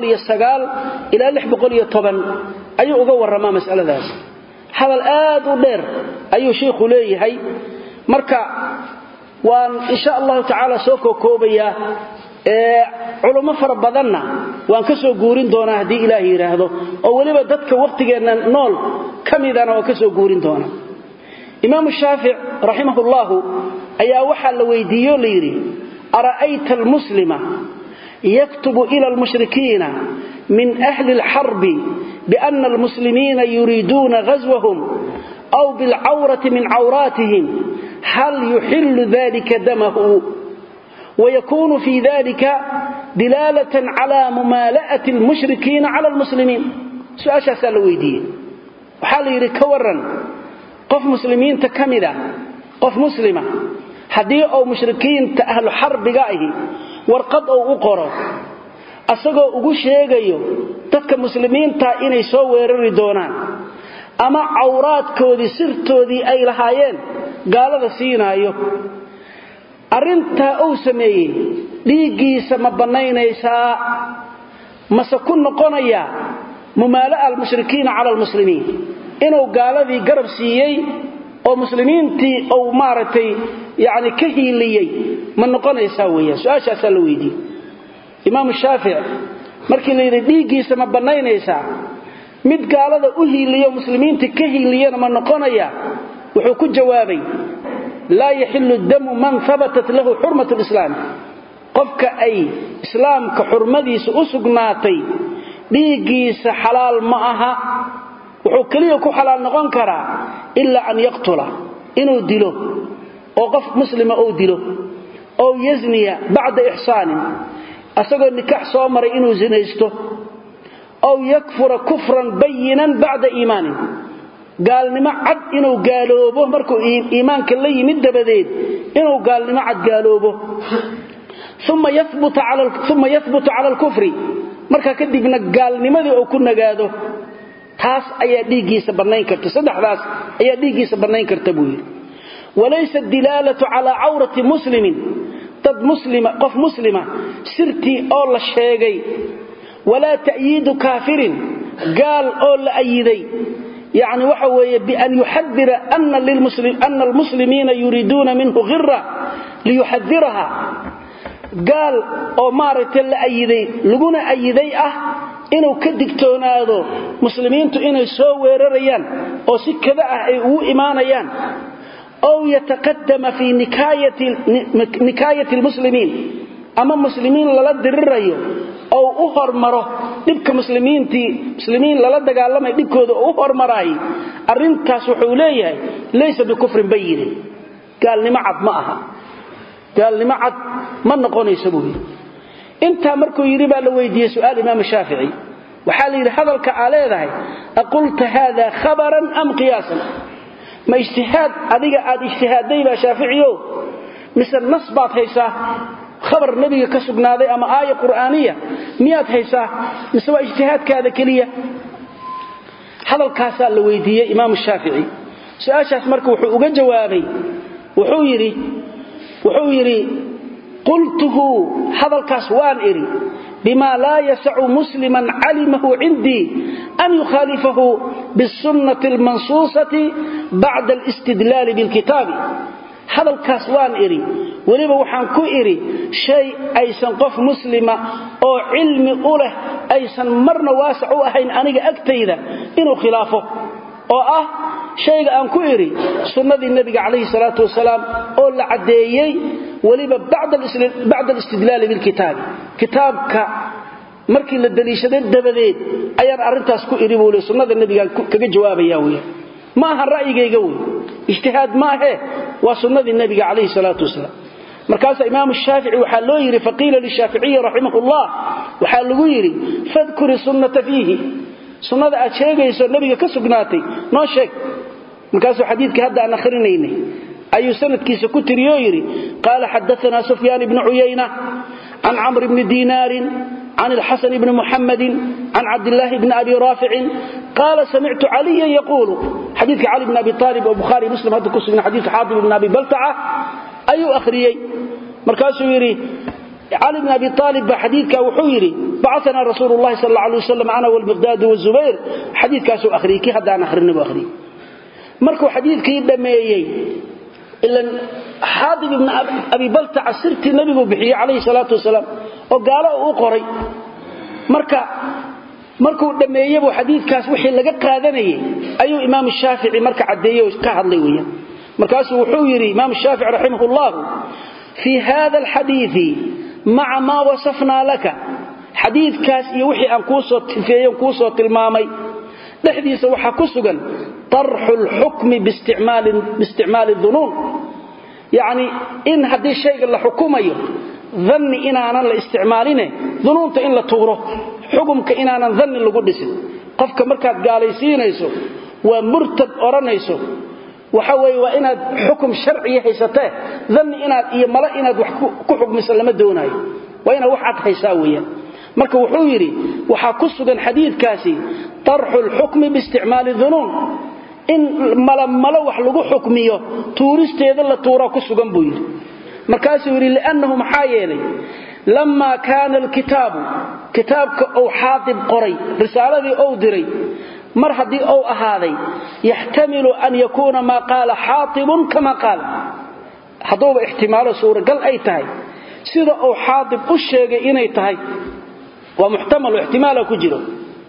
ilaa ayuu uga warramaa mas'aladaas hadal aad u dheer ayuu shiikhu leeyahay marka waan insha allahu tacaala soo kookoobayaa culummo fara badanna waan ka soo guurin doonaa haddii ilaah yidhaahdo oo weliba dadka wakhtigeenna nool ka midana waan ka soo guurin doonaa imaamu shaafic raximahullahu ayaa waxaa la weydiiyo la yidhi ara'ayta almuslima yaktubu ila almushrikiina min ahli alxarbi biana almuslimiina yuriiduuna ghaswahum aw bilcawrati min cawraatihim hal yuxillu dalika damahu ويكون في ذلك دلالة على ممالأة المشركين على المسلمين سؤال شاسال ويدي وحال يري كورا قف مسلمين تكمدا قف مسلمة حدي أو مشركين أهل حرب قائه ورقد أو أقرأ asagoo ugu sheegayo dadka muslimiinta inay soo weerari doonaan ama cawraadkoodii sirtoodii ay lahaayeen gaalada siinaayo arrintaa uu sameeyey dhiiggiisa ma bannaynaysaa mase ku noqonayaa mumaala'a almushrikiina cala almuslimiin inuu gaaladii garab siiyey oo muslimiintii uu maaragtay yacni ka hiiliyey ma noqonaysaa weeyaan su-aashaasaa la weydiiyey imaamu shaafic markii la yidhi dhiiggiisa ma bannaynaysaa mid gaalada u hiiliyo muslimiintii ka hiiliyana ma noqonaya wuxuu ku jawaabay laa yaxilu damu man habatat lahu xurmat lislaam qofka ay islaamka xurmadiisa u sugnaatay dhiiggiisa xalaal ma aha wuxuu keliya ku xalaal noqon karaa ilaa an yaqtula inuu dilo oo qof muslima uu dilo ow yazniya bacda ixsaanin asagoo nikax soo maray inuu zinaysto ow yakfura kufran bayinan bacda iimaanin gaalnimo cad inuu gaaloobo markuu iimaanka la yimid dabadeed inuu gaalnimo cad gaaloobo uma yahbutu cala alkufri markaa kadibna gaalnimadii uu ku nagaado taas ayaa dhiiggiisa bannayn karta saddexdaas ayaa dhiiggiisa bannayn karta buu yidhi walaysa dilaalatu calaa cawrati muslimin dad muslima qof muslima sirtii oo la sheegay walaa ta'yiidu kaafirin gaal oo la ayiday يعني waxa weeye بأن يحذر أن, للمسلم أن المسلمين يريدون منه غرة ليحذرها قال oo maaragtay la ayiday laguna ayiday ah inuu ka digtoonaado muslimiintu inay soo weerarayaan oo si kada ah ay ugu imaanayaan أو يتقدم في نكاية, نكاية المسلمين أما مسلمين للا درirayo oo u hormaro dhibka muslimiintii muslimiin lala dagaalamay dhibkooda oo u hormaray arintaas wuxuu leeyahay laysa bikufrin bayin gaalnimo cad ma aha gaalnimo cad ma noqonaysa buu yidhi intaa markuu yidhi baa la weydiiyey su'aal imaam shaafici waxaa la yidhi hadalka aa leedahay aqulta haada khabaran am qiyaasan ma ijtihaad adiga aad ijtihaadday baa shaaficiyo mise nas baad haysaa khabar nebiga ka sugnaaday ama aaya qur'aaniya miyaad haysaa mise waa ijtihaadkaada keliya hadalkaasaa la weydiiyey imaam shaafici su-aashaas marka wuxuu uga jawaabay wuxuu yidhi wuxuu yidhi qultuhu hadalkaas waan idhi bima laa yasacu musliman calimahu cindii an yukhaalifahu bisunnati almansuusati bacda alistidlaali bilkitaabi hadalkaas waan idhi weliba waxaan ku idhi shay aysan qof muslima oo cilmi u leh aysan marna waasac u ahayn aniga agtayda inuu khilaafo oo ah shayga aan ku idhi sunnadii nebiga calayhi salaatu wasalaam oo la caddeeyey weliba bacda alistidlaali bilkitaabi kitaabka markii la daliishaday dabadeed ayaan arrintaas ku idhi buu le sunnada nebigaan kaga jawaabaya weya ma aha ra'yigayga wey ijtihaad maahe waa sunnadii nebiga calayhi salaatu wasalaam markaasaa imaamu shaafici waxaa loo yidhi faqiila lishaaficiyi raximahullah waxaa lagu yidhi fadkuri sunnata fiihi sunnada aad sheegayso nebiga ka sugnaatay noo sheeg markaasuu xadiidkii hadda aan ahrinaynay ayuu sanadkiisa ku tiriyoo yidhi qaala xadaanaa sufyaan ibnu cuyayna can camr bni diinaarin can alxasan bni muxamadin can cabdilaahi bni abi raaficin qaala samictu caliyan yaquulu xadiidka cali bni abi aalib oo bukhaari muslim hadda ku sugna xadiidka xaatib bni abi baltaca ayuu akhriyey markaasuu yidhi cali bn abi aalib ba xadiidka wuxuu yidhi bacaanaa rasuulu lahi sal la alay wasalam ana walmiqdaadu wazubayr xadiidkaasuu akhriyey kii hadda aan ahrina buu akhriyey markuu xadiidkii dhammeeyey ilan xaadib ibni abi baltaca sirtii nebiguu bixiyey calayhi salaatu wasalaam oo gaalo uu qoray marka markuu dhammeeye buu xadiidkaas wixii laga qaadanayay ayuu imaam shaafici marka caddeeye oo ka hadlay weeyaan markaasuu wuxuu yidhi imaam shaafici raximah llahu fii hada alxadiidi maca maa wasafnaa laka xadiidkaas iyo wixii aan kuusoo tifeeyen kuusoo tilmaamay dhexdiisa waxaa ku sugan tarxu lxukmi biisticmaali dunuun yacni in haddii shayga la xukumayo danni inaanan la isticmaaline dunuunta in la tuuro xukumka inaanan danni lagu dhisin qofka markaad gaalaysiinayso waa murtad odhanayso waxa weeye waa inaad xukum sharciya haysatee danni inaad iyo male inaad wax ku xukmiso lama doonaayo waa inaad wax cad haysaa weeyaan marka wuxuu yidhi waxaa ku sugan xadiidkaasi tarxu lxukmi biisticmaali dunuun in malamalo wax lagu xukmiyo tuuristeeda la tuuraa ku sugan buu yidhi markaasuu yidhi liannahu maxaa yeelay lammaa kaana alkitaabu kitaabka ou xaadib qoray risaaladii ou diray mar haddii ou ahaaday yaxtamilu an yakuuna maa qaala xaatibun kama qaala hadduuba ixtimaalo suuragal ay tahay sida uu xaadib u sheegay inay tahay waa muxtamal oo ixtimaala ku jiro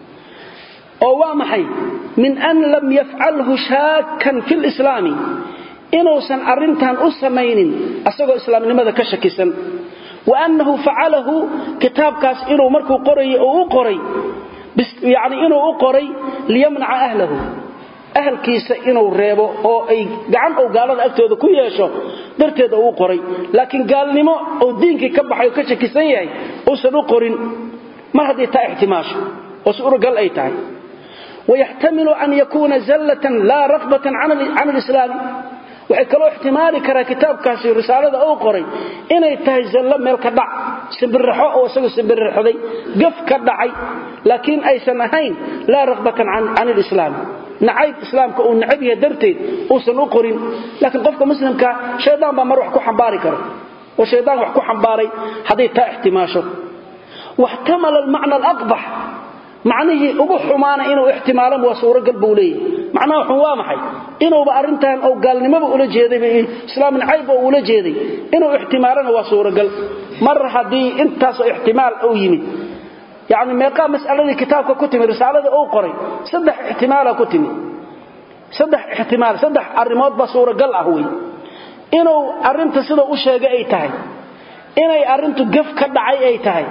oo waa maxay min an lam yafcalhu shaakan fi lislaami inuusan arrintan u samaynin asagoo islaamnimada ka shakisan wa annahu facalahu kitaabkaas inuu markuu qorayo oo u qoray yacni inuu u qoray liyamnaca ahlahu ahalkiisa inuu reebo oo ay gacan ou gaalada agtooda ku yeesho darteed oo u qoray laakiin gaalnimo ou diinkii ka baxay oo ka shakisan yahay uusan u qorin mar haddii taa ixtimaasho oo suuragal ay tahay wayaxtamilu an yakuuna zallatan laa rakbatan can alislaami waxay kaloo ixtimaali karaa kitaabkaasi risaalada uu qoray inay tahay zallo meel ka dhac simbirraxo oo isagu simbirraxday gaf ka dhacay laakiin aysan ahayn laa rakbatan can ilislaami nacayb islaamka uu nacab yahay darteed uusan u qorin laakiin qofka muslimka shaydaan baa mar wax ku xambaari karo oo shaydaan wax ku xambaaray hadday taa ixtimaasho waxtamala almacna alaqbax macnihii ugu xumaana inuu ixtimaalan waa suuragal buu leeyahy macnaha xun waa maxay inuuba arrintan ou gaalnimaba ula jeeday islaam nacayba ula jeeday inuu ixtimaalana waa suuragal mar haddii intaasoo ixtimaal uu yimid yacni meeqaa mas'aladii kitaabka ku timid risaaladii uu qoray saddex ixtimaala ku timid saddex ixtimaal saddex arrimood baa suuragal ah wey inuu arrinta sida u sheegay ay tahay inay arrintu gaf ka dhacay ay tahay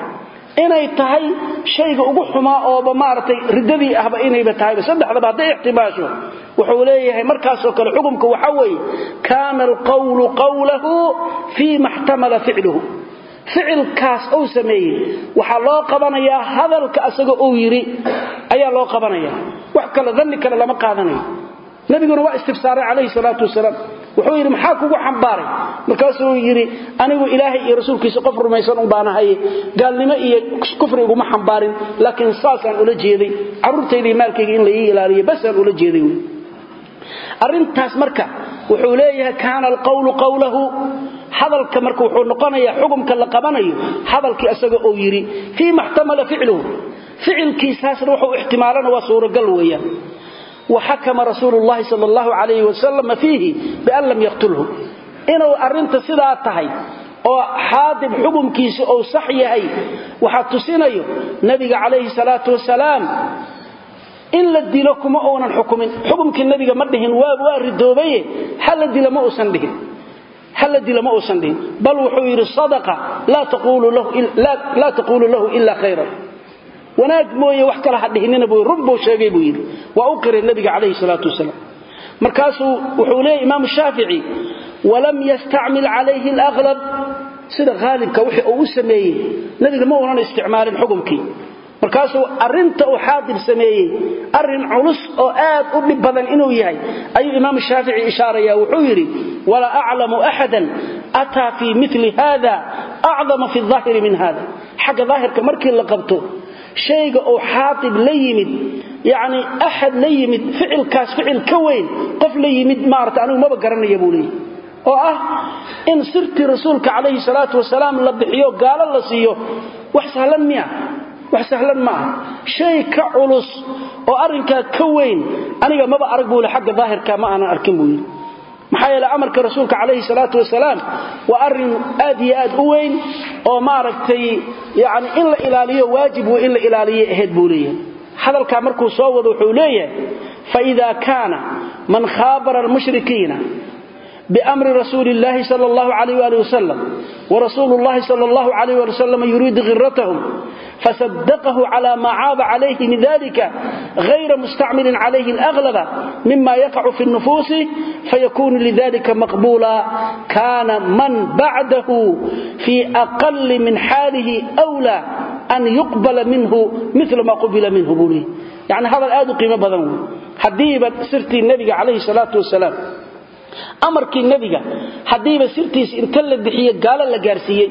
inay tahay shayga ugu xumaa ooba maaragtay riddadii ahba inayba tahayba saddexdaba hadday ixtimaasho wuxuu leeyahay markaasoo kale xukumka waxa weeye kaana alqawlu qawlahu fii ma xtamala ficluhu ficilkaas uu sameeyey waxaa loo qabanayaa hadalka asaga uu yidhi ayaa loo qabanaya wax kale danni kale lama qaadanayo nabiguna waa istifsaaray calayhi salaatu wasalaam wuxuu yidhi maxaa kugu xambaaray markaasuu yidhi anigu ilaahay iyo rasuulkiisa qof rumaysan un baanahaye gaalnimo iyo kufri iguma xambaarin laakiin saasaan ula jeeday carruurtayda iyo maalkayga in la ii ilaaliyo basaan ula jeeday wy arrintaas marka wuxuu leeyahay kaana alqawlu qawlahu hadalka marka wuxuu noqonayaa xukumka la qabanayo hadalkii asaga uu yidhi fii ma xtamala ficluhu ficilkiisaasna wuxuu ixtimaalana waa suuragal weeyaan waxakama rasuulu llahi sal allahu calayhi wasalam fiihi bian lam yaqtulhu inuu arrinta sidaa tahay oo xaadib xukumkiisa uu sax yahay waxaa tusinayo nabiga calayhi salaatu wasalaam in la dilo kuma uunan xukumin xukumkii nabiga ma dhihin waa ridoobaye hala dila ma uusan dhihin hala dila ma uusan dhihin bal wuxuu yidhi sadaqa laa taquulu lahu ila khayran wanaag mooye wax kale ha dhihinina buu run buu sheegay buu yidhi waa u qiray nabiga calayhi salaatu wasalaam markaasuu wuxuu leeyahy imaamu shaafici walam yastacmil calayhi alaqlab sida haalibka wixii uu u sameeyey nabiga ma uunan isticmaalin xukumkii markaasuu arrinta uu xaadib sameeyey arrin culus oo aad u dhib badan inuu yahay ayuu imaamu shaafici ishaaraya wuxuu yidhi walaa aclamu axadan ataa fii mili hada acdama fi aahiri min hada xagga daahirka markii la qabto shayga uu xaatib la yimid yani axad la yimid ficilkaas ficil ka weyn qof la yimid maarata anigu maba garanaya buu leeyahy oo ah in sirtii rasuulka calayhi salaatu wasalaam la bixiyo gaalo la siiyo wax sahlan miya wax sahlan ma ah shay ka culus oo arrinkaa ka weyn aniga maba arag buu le xagga daahirka ma aanan arkin buu yidhi maxaa yeele amarka rasuulka calayhi salaatu wasalaam waa arrin aad iyo aad u weyn oo maaragtay yani in la ilaaliyo waajib wey in la ilaaliyo ahayd buu leeyahay hadalkaa markuu soo wado wuxuu leeyahay faida kaana man khaabara almushrikiina bamri rasuuli اllahi sal اllahu alayh ali wasalam warasuulu اllahi sal اllahu alayh ali wasalam yuriidu khiratahum fasadaqahu cala ma caaba calayhi min dalika غayra mustacmilin calayhi اlأglaba mima yaqacu fi الnufuusi fayakunu lidalika maqbula kana man bacdahu fi aqali min xaalihi أwlى an yuqbala minhu mila ma qubila minhu buu leey yani hadal aad u qiimo badan wey haddiiba sirtii nebiga calayhi salaatu wasalaam amarkii nebiga haddiiba sirtiis inta la bixiye gaalo la gaarsiiyey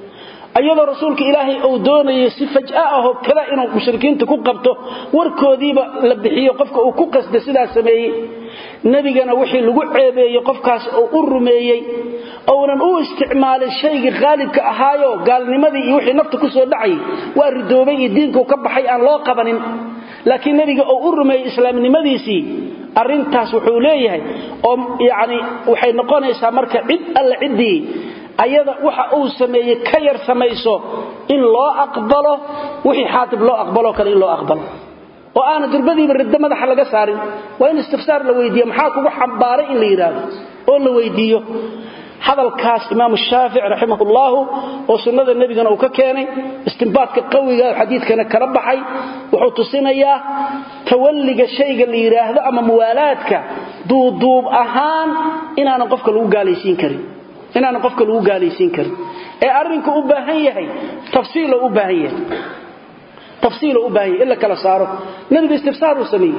iyadoo rasuulka ilaahay uu doonayay si faj'a ahoo kale inuu mushrikiinta ku qabto warkoodiiba la bixiyo qofka uu ku qasda sidaa sameeyey nebigana wixii lagu ceebeeyey qofkaas uu u rumeeyey ounan u isticmaalin shaygii khaalibka ahaayo gaalnimadii iyo wixii nafta ku soo dhacayay waa ridoobay iyo diinkuu ka baxay aan loo qabanin laakiin nebiga uu u rumeeyey islaamnimadiisii arrintaas wuxuu leeyahay oo yani waxay noqonaysaa marka cid alle ciddii ayada waxa uu sameeyey ka yar samayso in loo aqbalo wixii xaatib loo aqbaloo kale in loo aqbalo oo aana durbadiiba riddo madaxa laga saarin waa in istifsaar la weydiiyo maxaa kugu xambaaray in la yidhaahdo oo la weydiiyo hadalkaas imaamu shaafic raximahullahu oo sunnada nebigana uu ka keenay istimbaadka qawiga xadiidkana kala baxay wuxuu tusinayaa tawalliga shayga la yidhaahdo ama muwaalaadka duuduub ahaan inaanan qofka lagu gaalaysiin karin inaanan qofka lagu gaalaysiin karin ee arrinku u baahan yahay tafsiilo u baahan yahay tafsiilo u baahan yahay in la kala saaro nebiga istifsaar uu sameeyey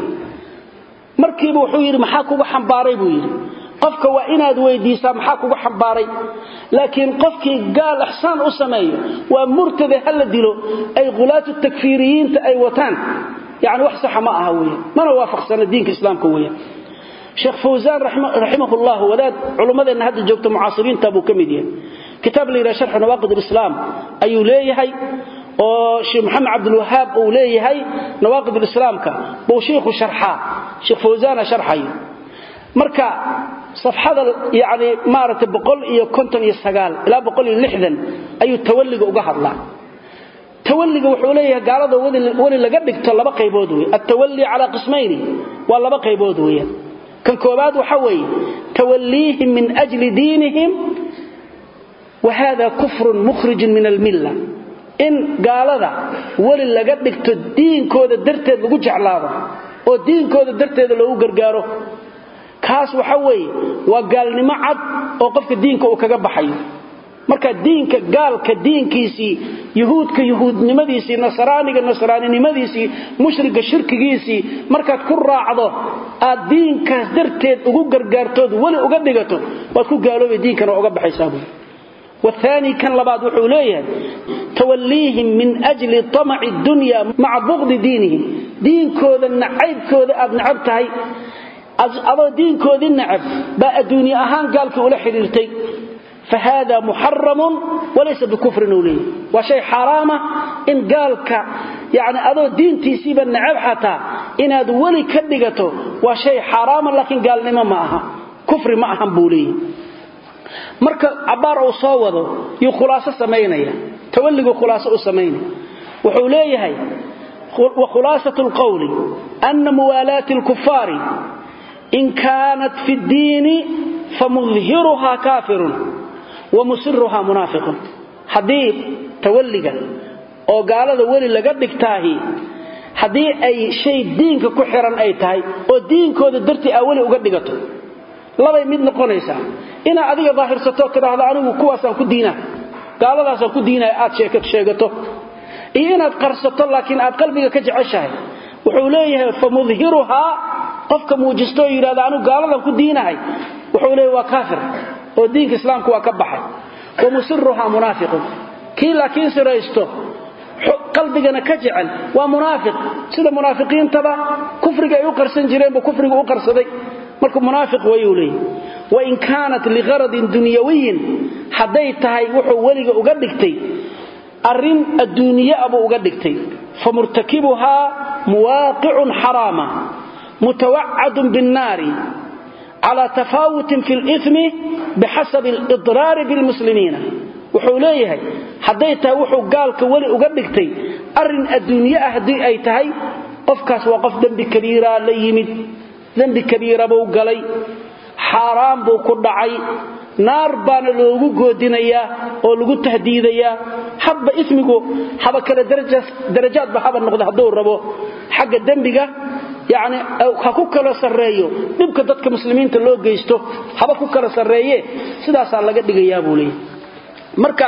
markiiba wuxuu yidhi maxaa kugu xambaaray buu yidhi qofka waa inaad weydiisaa maxaa kugu xambaaray laakiin qofkii gaal ixsaan u sameeyo waa murtade ha la dilo ay khulaatu takfiiriyiinta ay wataan yani wax saxa ma aha weyan mana waafaqsana diinka islaamka weyan sheekh fawsaan raximahullah wadaad culummadeenna hadda joogta mucaasiriinta buu ka mid yahay kitaab la yidhaha sharxu nawaaqid alislaam ayuu leeyahay oo sheekh maxamed cabdilwahaab uu leeyahay nawaaqid alislaamka buu shiikhu sharxaa sheekh fawsaana sharxayo marka safxada yani maaragtay boqol iyo konton iyo sagaal ilaa boqol iyo lixdan ayuu tawalliga uga hadlaa tawalliga wuxuu leeyahay gaalada weli laga dhigto laba qaybood wey altawalli calaa qismayni waa laba qaybood weeyaan kan koobaad waxa weeye tawalliihim min ajli diinihim wa hada kufrun mukhrijun min almilla in gaalada weli laga dhigto diinkooda darteed lagu jeclaado oo diinkooda darteeda loogu gargaaro kaas waxa weeye waa gaalnimo cad oo qofka diinka uu kaga baxayo marka diinka gaalka diinkiisii yuhuudka yuhuudnimadiisii nasraaniga nasraaninimadiisii mushriga shirkigiisii markaad ku raacdo aad diinkaas darteed ugu gargaartood weli uga dhigato waad ku gaaloobay diinkana uga baxaysaa buui والثاني كان لبعض وحوليه توليهم من أجل طمع الدنيا مع بغض دينهم دين كوذا النعيب كوذا أبن عبتهي أضو دين كوذا النعب بقى الدنيا أهان قالك ولا حريرتي فهذا محرم وليس بكفر نولي وشيء حرامة إن قالك يعني أضو دين تيسيب النعب حتى إن هذا ولي كدقته وشيء حرام لكن قال لما معها كفر معها بوليه marka cabaar uu soo wado yuu khulaaso samaynaya tawalligu khulaaso u samaynaya wuxuu leeyahay wa khulaasatu alqawli anna muwalaati alkuffari in kaanat fi ddiini famudhiruha kaafirun wa musiruha munaafiqun haddii tawalliga oo gaalada weli laga dhigtaahi haddii ay shay diinka ku xiran ay tahay oo diinkooda dartii aa weli uga dhigato labay mid noqonaysaa inaad adiga daahirsato tidhaahdo anigu kuwaasaan ku diinaa gaaladaasaan ku diinaya aad sheegato iyo inaad qarsato laakiin aad qalbiga ka jeceshahay wuxuu leeyahay fa mudhiruhaa qofka muujisto oo yidhahdo anigu gaaladan ku diinahay wuxuu leeyahy waa kaafir oo diinka islaamku waa ka baxay wa musiruhaa munaafiqun kii laakiin siraysto qalbigana ka jecel waa munaafiq sida munaafiqiintaba kufriga ay u qarsan jireenba kufriga u qarsaday marka munaafiq wayuu leeyahy wain kaanat liqaradin dunyawiyin hadday tahay wuxuu weliga uga dhigtay arrin adduuniye abuu uga dhigtay famurtakibuhaa muwaaqicun xaraama mutawacadun binnaari calaa tafaawutin fi limi bixasabi alidraari bilmuslimiina wuxuu leeyahay hadday tahay wuxuu gaalka weli uga dhigtay arrin adduunye ah haddii ay tahay qofkaas waa qof dembi kabiiraa la yimid dembi kabiira buu galay xaaraan buu ku dhacay naar baana loogu goodinayaa oo lagu tahdiidayaa habba ismigu haba kale darajaadba haba noqda hadduu rabo xagga dembiga yani ha ku kala sarreeyo dhibka dadka muslimiinta loo geysto haba ku kala sarreeye sidaasaa laga dhigayaa buu leeyahy marka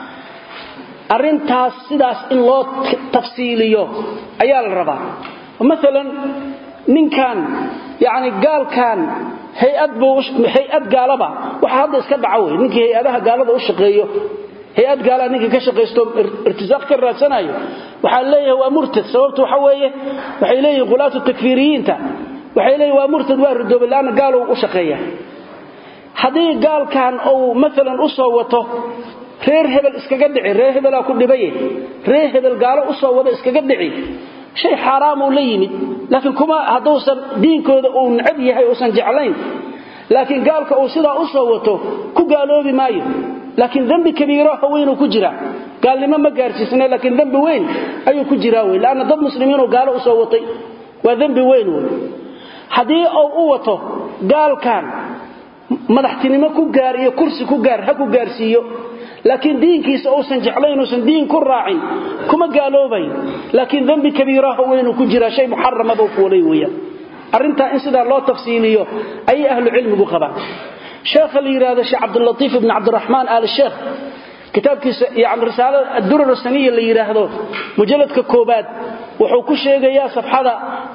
arrintaas sidaas in loo tafsiiliyo ayaa la rabaa maalan ninkan yani gaalkan hay-ad hay-ad gaalaba waxa hadda iska dhaca wey ninkii hay-adaha gaalada u shaqeeyo hay-ad gaalaa ninkii ka shaqaysto irtisaaq ka raadsanayo waxaa leeyahay waa murtad sababtu waxa weeye waxay leeyihin khulaatu takfiiriyiinta waxay leeyihin waa murtad waa ridoobe laanna gaalow u shaqeeya haddii gaalkan uu maalan u soo wato reer hebel iskaga dhici reer hebelaa ku dhibaye reer hebel gaalo u soo wado iskaga dhici shay xaaraamuu la yimid laakiin kuma hadduusan diinkooda uu necab yahay uusan jeclayn laakiin gaalka uu sidaa u soo wato ku gaaloobi maayo laakiin dembi kabiiro weynuu ku jiraa gaalnimo ma gaarsiisna laakiin dembi weyn ayuu ku jiraa wey laanna dad muslimiinuu gaalo u soo watay waa dembi weyn wey haddii uu u wato gaalkan madaxtinimo ku gaar iyo kursi ku gaar ha ku gaarsiiyo laakiin diinkiisa uusan jeclayn uusan diin ku raacin kuma gaaloobayn laakiin dembi kabiiraho weynuu ku jiraa shay muxarama buu fuulay weeyaan arrintaa in sidaa loo tafsiiliyo ayay ahlu cilmigu qabaan sheekha la yidhaahdo sheekh cabdulatiif ibn cabdiraxmaan aal sheekh kitaabkiisa yani risaalada addurar saniya la yidhaahdo mujalladka koobaad wuxuu ku sheegayaa safxada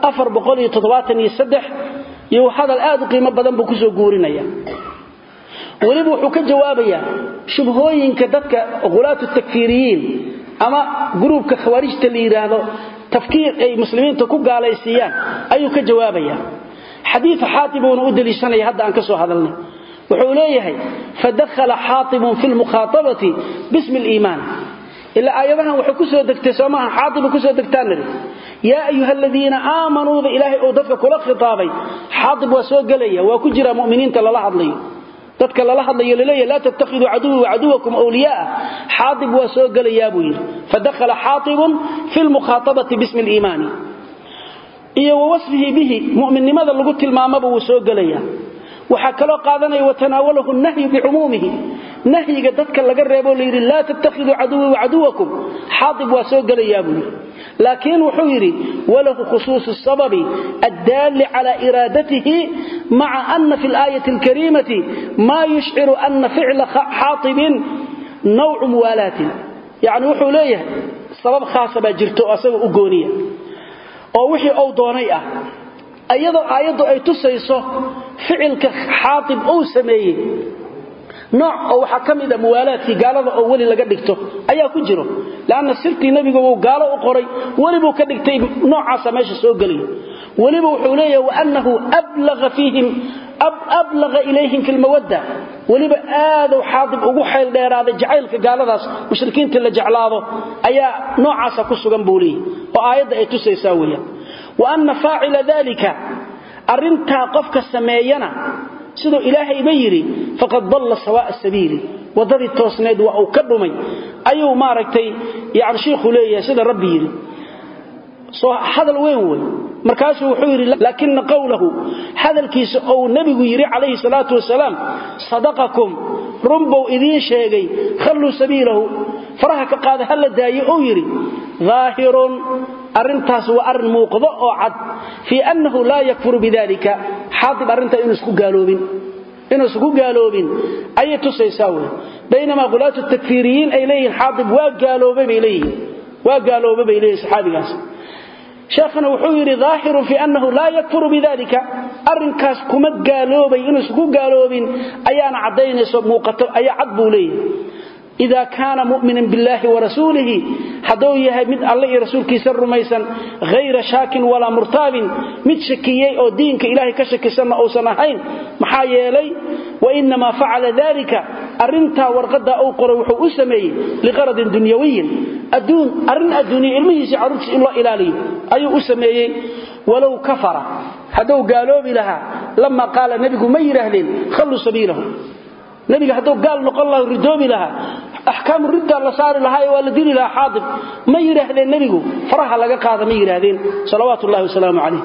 iyo hadal aad u qiimo badan buu kusoo guurinaya weliba wuxuu ka jawaabayaa shubhooyinka dadka khulaatu takfiiriyiin ama gruubka khawaarijta la yidhaahdo tafkiir ay muslimiinta ku gaalaysiiyaan ayuu ka jawaabaya xadiia xaatibuuna u deliishanaya hadda aan ka soo hadalnay wuxuu leeyahay fadakhala xaatibun fi lmukhaaabati bismi liimaan ilaa aayadahan waxay ku soo degtay soomaha xaatiba kusoo degtaan niri yaa ayuha aladiina aamanuuda ilaahay uu dadka kula khitaabay xaatib waa soo gelaya waa ku jiraa muminiinta lala hadlayo dadka lala hadlayo laleeyahy laa tattakhiduu caduwii wacaduwakum wliyaaa xaatib waa soo gelayaa buu yidhi fadakhala xaatibun fi lmukhaaabati bismi liimaani iyo wa wasfihi bihi mu'minnimada lagu tilmaamaba wuu soo gelaya waxaa kaloo qaadanaya watanaawalahu nahyu bicumuumihi nahyiga dadka laga reebo layidhi laa tattakhiduu caduwii wacaduwakum xaatib waa soo gelayaa buu yidhi laakiin wuxuu yidhi walahu khusuusu sababi addaalli cala iraadatihi maca ana fi alaayati alkariimati maa yushciru ana ficla xaatibin nawcu muwaalaatin yacni wuxuu leeyahay sabab khaasa baa jirto oo asaga u gooniya oo wixii uu doonay ah iyadoo aayaddu ay tusayso ficilka xaatib uu sameeyey nooc oo waxaa ka mid a muwaalaadkii gaalada oo weli laga dhigto ayaa ku jiro leanna sirtii nebigu wuu gaalo u qoray welibuu ka dhigtay noocaasa meesha soo gelaya weliba wuxuu leeyahay waannahu ablaga fiihim ablaga ilayhim fi lmawadda weliba aaduu xaadib ugu xayl dheeraaday jacaylka gaaladaas mushrikiinta la jeclaado ayaa noocaasa ku sugan buu leeyahy oo aayadda ay tusaysaa weeyaan wa anna faacila dalika arrintaa qofka sameeyana siduu ilaahayba yidhi faqad dalla sawaa'a sabiili waddadii toosneed waa uu ka dhumay ayuu maaragtay yani shiikhu leeyahay sida rabbi yidhi soo hadal weyn wey markaasuu wuxuu yidhi laakina qowlahu hadalkiisa ou nebigu yidhi calayhi salaatu wasalaam sadaqakum runbou idiin sheegay khalluu sabiilahu faraha ka qaada ha la daayo ou yidhi daahirun arrintaas waa arrin muuqdo oo cad fii annahu laa yakfuru bidalika xaadib arrintaa inuu isku gaaloobin inuu isku gaaloobin ayay tusaysaa wey baynamaa qulaatu takfiiriyiin ay leeyihiin xaadib waa gaaloobay bay leeyihiin waa gaaloobay bay leeyihin saxaabigaas sheekhana wuxuu yidhi daahirun fii annahu laa yakfuru bidalika arrinkaas kuma gaaloobay inuu isku gaaloobin ayaana caddaynayso muuqato ayaa cad buu leeyahay ida kaana mu'minan biاllahi warasuulihi hadduu yahay mid alle iyo rasuulkiisa rumaysan hayra shaakin walaa murtaabin mid shakiyey oo diinka ilahay ka shakisanna uusan ahayn maxaa yeelay wainamaa facala dalika arrintaa warqadaa uu qoray wuxuu u sameeyey liqaradin dunyawiyin adduun arrin adduuniya ilmihiisii carruurtiis in loo ilaaliyo ayuu u sameeyey walow kafara hadduu gaaloobi lahaa lama qaala nebigu ma yidhaahdeen khalluu sabiilahu nabiga hadduu gaal noqon laha ridoobi lahaa axkaamu riddaa la saari lahaa waa la dili lahaa xaadib ma yidhaahdeen nebigu faraha laga qaada ma yidhaahdeen salawaatu ullahi wasalaamu calayh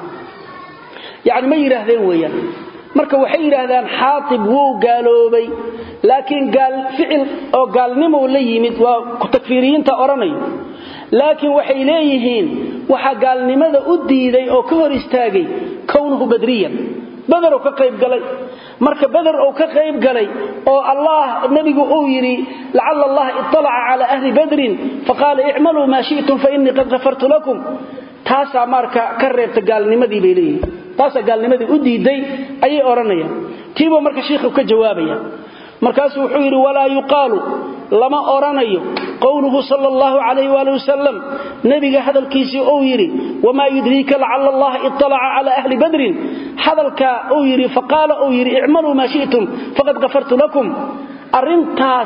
yacni ma yidhaahdeen weeyaan marka waxay yidhaahdaan xaatib wuu gaaloobay laakiin gaal ficil oo gaalnimou la yimid waa takfiiriyiinta odhanayo laakiin waxay leeyihiin waxaa gaalnimada u diiday oo ka hor istaagay kownuhu badriyan bader ka qayb galay marka bader uu ka qayb galay oo allah nabigu uu yidhi lacala allah iطalaca cala ahli badrin faqaala icmaluu maa shi'tum fainii qad hafartu lakum taasaa marka ka reebta gaalnimadii bay leeyihin taasaa gaalnimadii u diiday ayay odhanayaan tiibuu marka shiikhu ka jawaabaya markaasuu wuxuu yidhi walaa yuqaalu lama odhanayo qowluhu sal allahu calayh waali wasalam nebiga hadalkiisii uu yidhi wamaa yudriika lacala allaha iطalaca cala ahli badrin hadalkaa uu yidhi faqaala uu yidhi icmaluu maa shi'tum faqad kafartu lakum arrintaas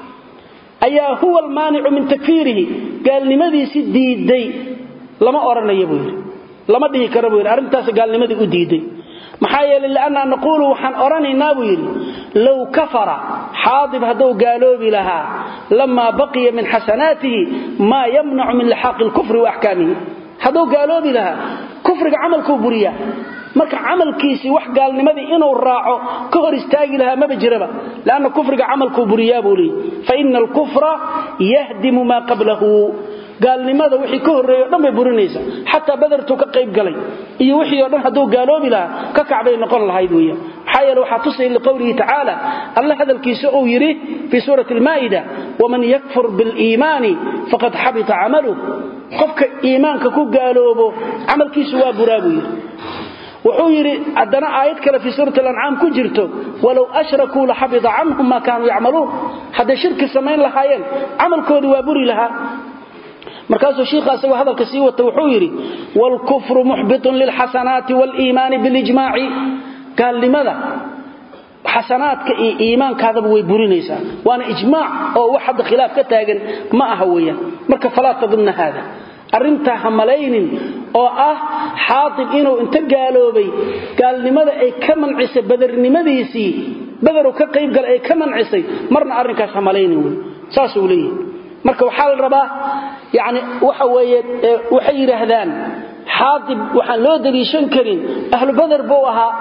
ayaa huwa almaanicu min takfiirihi gaalnimadiisi diiday lama odhanaya buu yidhi lama dhihi kara buu yidhi arrintaas gaalnimadii u diiday maxaa yeelay liannaa naquulu waxaan odhanaynaa buu yidhi low kafara xaadib hadduu gaaloobi lahaa lamaa baqiya min xasanaatihi maa yamnacu min lixaaqi lkufri wa axkaamihi hadduu gaaloobi lahaa kufriga camalkuu buriyaa marka camalkiisii wax gaalnimadii inuu raaco ka hor istaagi lahaa maba jiraba lanna kufriga camalkuu buriyaa buu leeyy faina alkufra yahdimu maa qablahu gaalnimada wixii ka horreeyo o dhan bay burinaysa xataa badartuu ka qayb galay iyo wixii o dhan hadduu gaaloobi lahaa ka kacbay noqon lahayd weeyaan maxaa yeele waxaa tusaya liqowlihi tacaala alle hadalkiisa uu yidhi fii suurati almaa'ida waman yakfur biliimaani faqad xabita camaluh qofka iimaanka ku gaaloobo camalkiisu waa buraa buu yidhi wuxuu yidhi haddana aayad kale fii suurati alancaam ku jirto walow ashrakuu laxabita canhum maa kaanuu yacmaluun hadday shirki samayn lahaayeen camalkoodii waa buri lahaa markaasuu shiikha asagoo hadalka sii wata wuxuu yidhi wاlkufru muxbiطun lilxasanaati wاliimaani bilijmaaci gaalnimada xasanaadka iyo iimaankaadaba way burinaysaa waana ijmaac oo wax hadda khilaaf ka taagan ma aha weeyaan marka falaa tadunna haada arrintaa ha malaynin oo ah xaatib inuu inta gaaloobay gaalnimada ay ka mancisay badernimadiisii baderu ka qaybgala ay ka mancisay marna arrinkaas ha malaynin wey saasuu leeyahay marka waxaa la rabaa yani waxa weeye waxay yidhaahdaan xaatib waxaan loo daliishan karin ahlu bader buu ahaa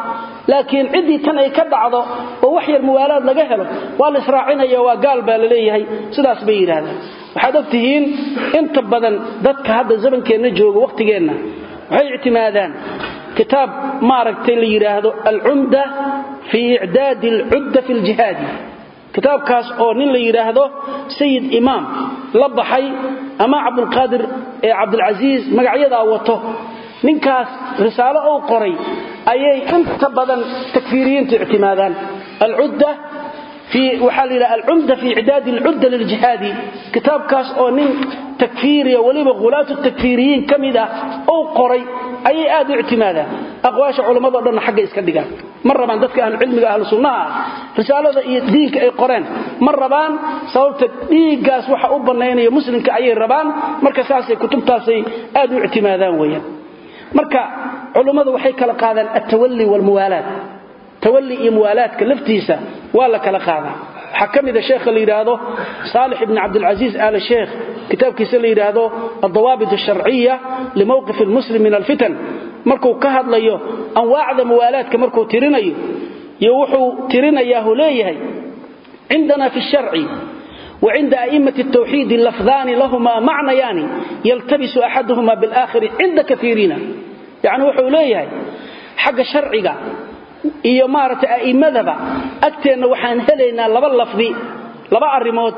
laakiin ciddii tan ay ka dhacdo oo wax yar muwaalaad laga helo waa la israacinaya waa gaal baa la leeyahay sidaas bay yidhaahdaan waxaad og tihiin inta badan dadka hadda zamankeenna jooga wakhtigeenna waxay ictimaadaan kitaab maaragtay la yidhaahdo alcumda fii icdaadi alcudda fi ljihaadi kitaabkaas oo nin la yidhaahdo sayid imaam la baxay ama cabdulqaadir ee cabdilcasiis magacyadaa wato ninkaas risaalo uu qoray ayay inta badan takfiiriyiintu ictimaadaan alcudda waxaa la yidhaha alcumda fi icdaadi alcudda liljihaadi kitaabkaas oo nin takfiiriya weliba hulaatu takfiiriyiin ka mid ah uu qoray ayay aad u ictimaadaan aqwaasha culammado dhanna xagga iska dhigaan ma rabaan dadka ahlucilmiga ahlu sunnaha ah risaalada iyo diinka ay qoreen ma rabaan sababta dhiiggaas waxa u bannaynaya muslimka ayay rabaan marka saasay kutubtaasay aad u ictimaadaan weeyaan marka culummadu waxay kala qaadaan altawalli waalmuwaalaad tawalli iyo muwaalaadka laftiisa waa la kala qaadaa waxaa ka mida sheekha la yidhaahdo saalix ibni cabdilcasiis aal sheekh kitaabkiisa la yidhaahdo aldawaabit alsharciya limowqif almuslim min alfitan markuu ka hadlayo anwaacda muwaalaadka markuu tirinayo iyo wuxuu tirinayaahu leeyahay cindana fi sharci وعند أئمة التوحيد اللفظان لهما معنيان يلتبس أحدهما بالآخر عند كثيرين يعني وحو ليه حق شرعك iyo maaragtay a'immadaba agteenna waxaan helaynaa laba lafdi laba arrimood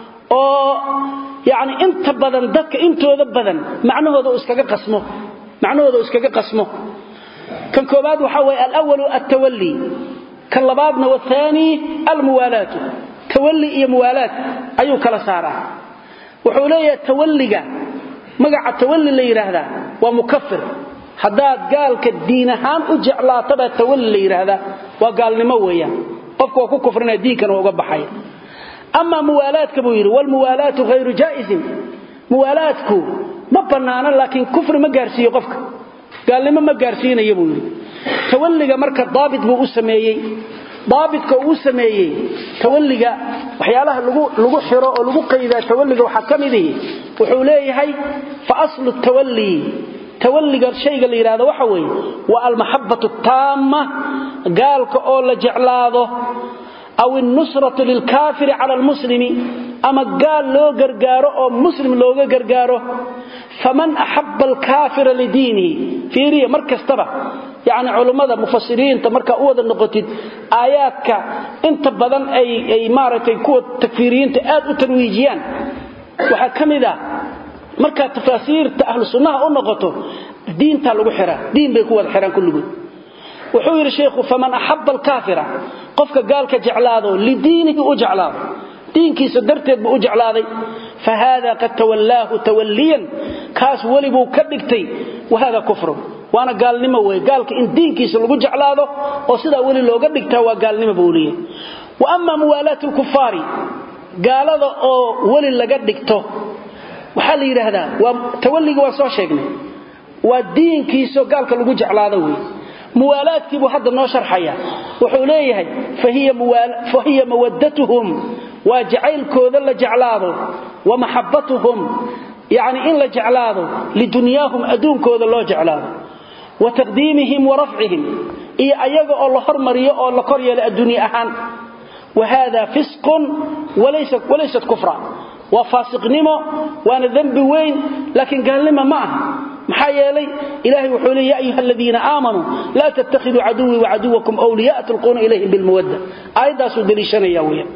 oo yacni inta badan dadka intooda badan macnahooda uu iskaga qasmo macnahooda uu iskaga qasmo kan koobaad waxaa weeye alawalu altawalli kan labaadna wathaani almuwaalaatu tawalli iyo muwaalaad ayuu kala saaraa wuxuu leeyahay tawalliga magaca tawalli la yidhaahdaa waa mukafir haddaad gaalka diin ahaan u jeclaatabaa tawalli la yidhaahdaa waa gaalnimo weeyaan qofku waa ku kufrinaya diinkana waa uga baxaya amaa muwaalaadka buu yidhi waalmuwaalaatu hayru jaa'isin muwaalaadku ma bannaano laakiin kufri ma gaarsiiyo qofka gaalnimo ma gaarsiinaya buu yidhi tawalliga marka daabit buu u sameeyey daabitka uu sameeyey tawalliga waxyaalaha lagu xiro oo lagu qaydaa tawalliga waxaa ka midihi wuxuu leeyahay fa aslu tawalli tawalliga shayga la yidhahdo waxa weeye waa almaxabbatu taamma gaalka oo la jeclaado aw innusratu lilkaafiri cala almuslimi ama gaal loo gargaaro oo muslim looga gargaaro faman axabba alkaafira lidiinihi fiiriya mar kastaba yacni culummada mufasiriinta markaa u wada noqotid aayaadka inta badan ay maaragtay kuwa takfiiriyiinta aad u tarwiijiyaan waxaa ka mid ah markaad tafaasiirta ahlu sunnaha u noqoto diintaa lagu xiraa diin bay ku wada xiraan kulligood wuxuu yidhi sheikhu faman axabba alkaafira qofka gaalka jeclaado lidiinihi u jeclaado diinkiisa darteed buu u jeclaaday fa haada qad tawallaahu tawalliyan kaas weli buu ka dhigtay wa hada kufrun waana gaalnimo wey gaalka in diinkiisa lagu jeclaado oo sidaa weli looga dhigtaa waa gaalnimo buu leeyahy wa ama muwaalaatu lkufaari gaalada oo weli laga dhigto waxaa la yidhaahdaa waa tawalliga waa soo sheegnay waa diinkiisao gaalka lagu jeclaado wey muwaalaadkiibuu hadda noo sharxaya wuxuu leeyahay fa hiya mawaddatuhum waa jacaylkooda la jeclaado wa maxabbatuhum yacni in la jeclaado lidunyaahum adduunkooda loo jeclaado wa taqdiimihim wa rafcihim iyo ayaga oo la hormariyo oo la kor yeelo adduunye ahaan wa haada fisqun walaysat kufra waa faasiqnimo waana dembi weyn laakiin gaalnimo ma aha maxaa yeelay ilahay wuxuu leey ya ayuha aladiina aamanuu laa tattakhiduu caduwii wacaduwakum wliya'a tulquuna ilayhim bilmawadda aayaddaasuu daliishanaya weeyaan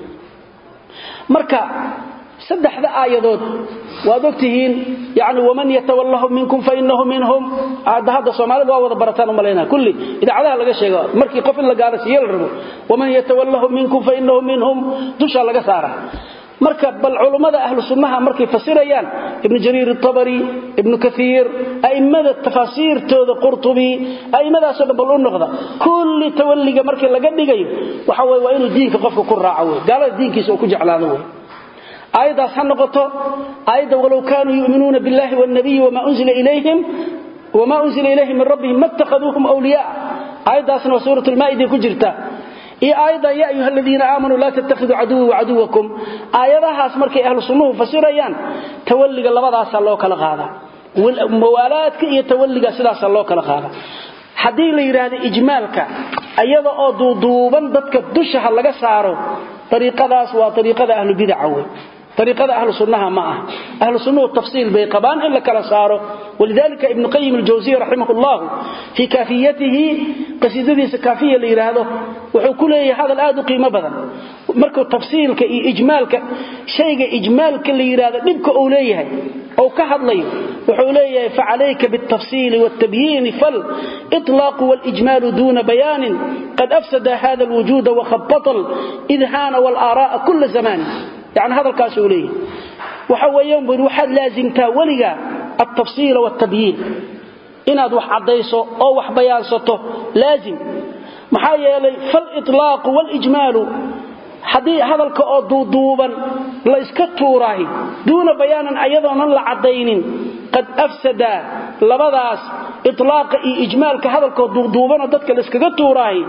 marka saddexda aayadood waad ogtihiin yani waman yatawallahum minkum fainahu minhum hadda hadda soomaalida waa wada barataan u malaynaa kulli idaacadaha laga sheego markii qof in la gaaro siiye la rabo waman yatawallahum minkum fainahu minhum dushaa laga saara marka bal culummada ahlu sunnaha markay fasirayaan ibnu jariir atabari ibnu kaiir a'immada tafaasiirtooda qurtubi a'immadaasoo dhan bal u noqda kulli tawalliga markii laga dhigayo waxa weye waa inuu diinka qofka ku raaco wey gaalada diinkiisa uu ku jeclaado wey aayaddaas ha noqoto aayadda walow kaanuu yu'minuuna biاllahi wاlnabiyi wma unzila ilayhim wma unzila ilayhim min rabbihim ma اtakhaduuhum wliyaa aayaddaasna waa suurat lmaa'ida ku jirta iyo aayadda ya ayuha aladiina aamanuu laa tattakhiduu caduwii wacaduwakum aayadahaas markay ahlu sunnuhu fasirayaan tawalliga labadaasaa loo kala qaadaa mawaalaadka iyo tawalliga sidaasaa loo kala qaadaa haddii la yidhaahdo ijmaalka ayada oo duuduuban dadka dushaha laga saaro ariiqadaas waa ariiqada ahlubidaca wey ariiqada ahlu sunnaha ma ah ahlu sunnuhu tafsiil bay qabaan in la kala saaro walidalika ibnu qayim aljawsiy raximah llahu fii kaafiyatihi qasiidadiisa kaafiya la yidhaahdo wuxuu ku leeyahay hadal aad u qiimo badan markuu tafsiilka iyo ijmaalka shayga ijmaalka la yidhaahdo dhibka uu leeyahay ou ka hadlayo wuxuu leeyahay facalayka biاltafsiili wاltabyiini faliطlaaqu wاlijmaalu duna bayaanin qad afsada hada alwujuuda wakhabata lidhaana wاlaara'a kula zamani yani hadalkaasuu leeyahay waxa weeyaan buri waxaad laasimtaa weliga altafsiila wاltabyiin inaad wax caddayso oo wax bayaansato laazim maxaa yeelay faaliطlaaqu wاlijmaalu haddii hadalka oo duuduuban la iska tuuraahi duuna bayaanan ayadoonan la caddaynin qad afsada labadaas iطlaaqa iyo ijmaalka hadalkoo duuduubanoo dadka la iskaga tuuraahi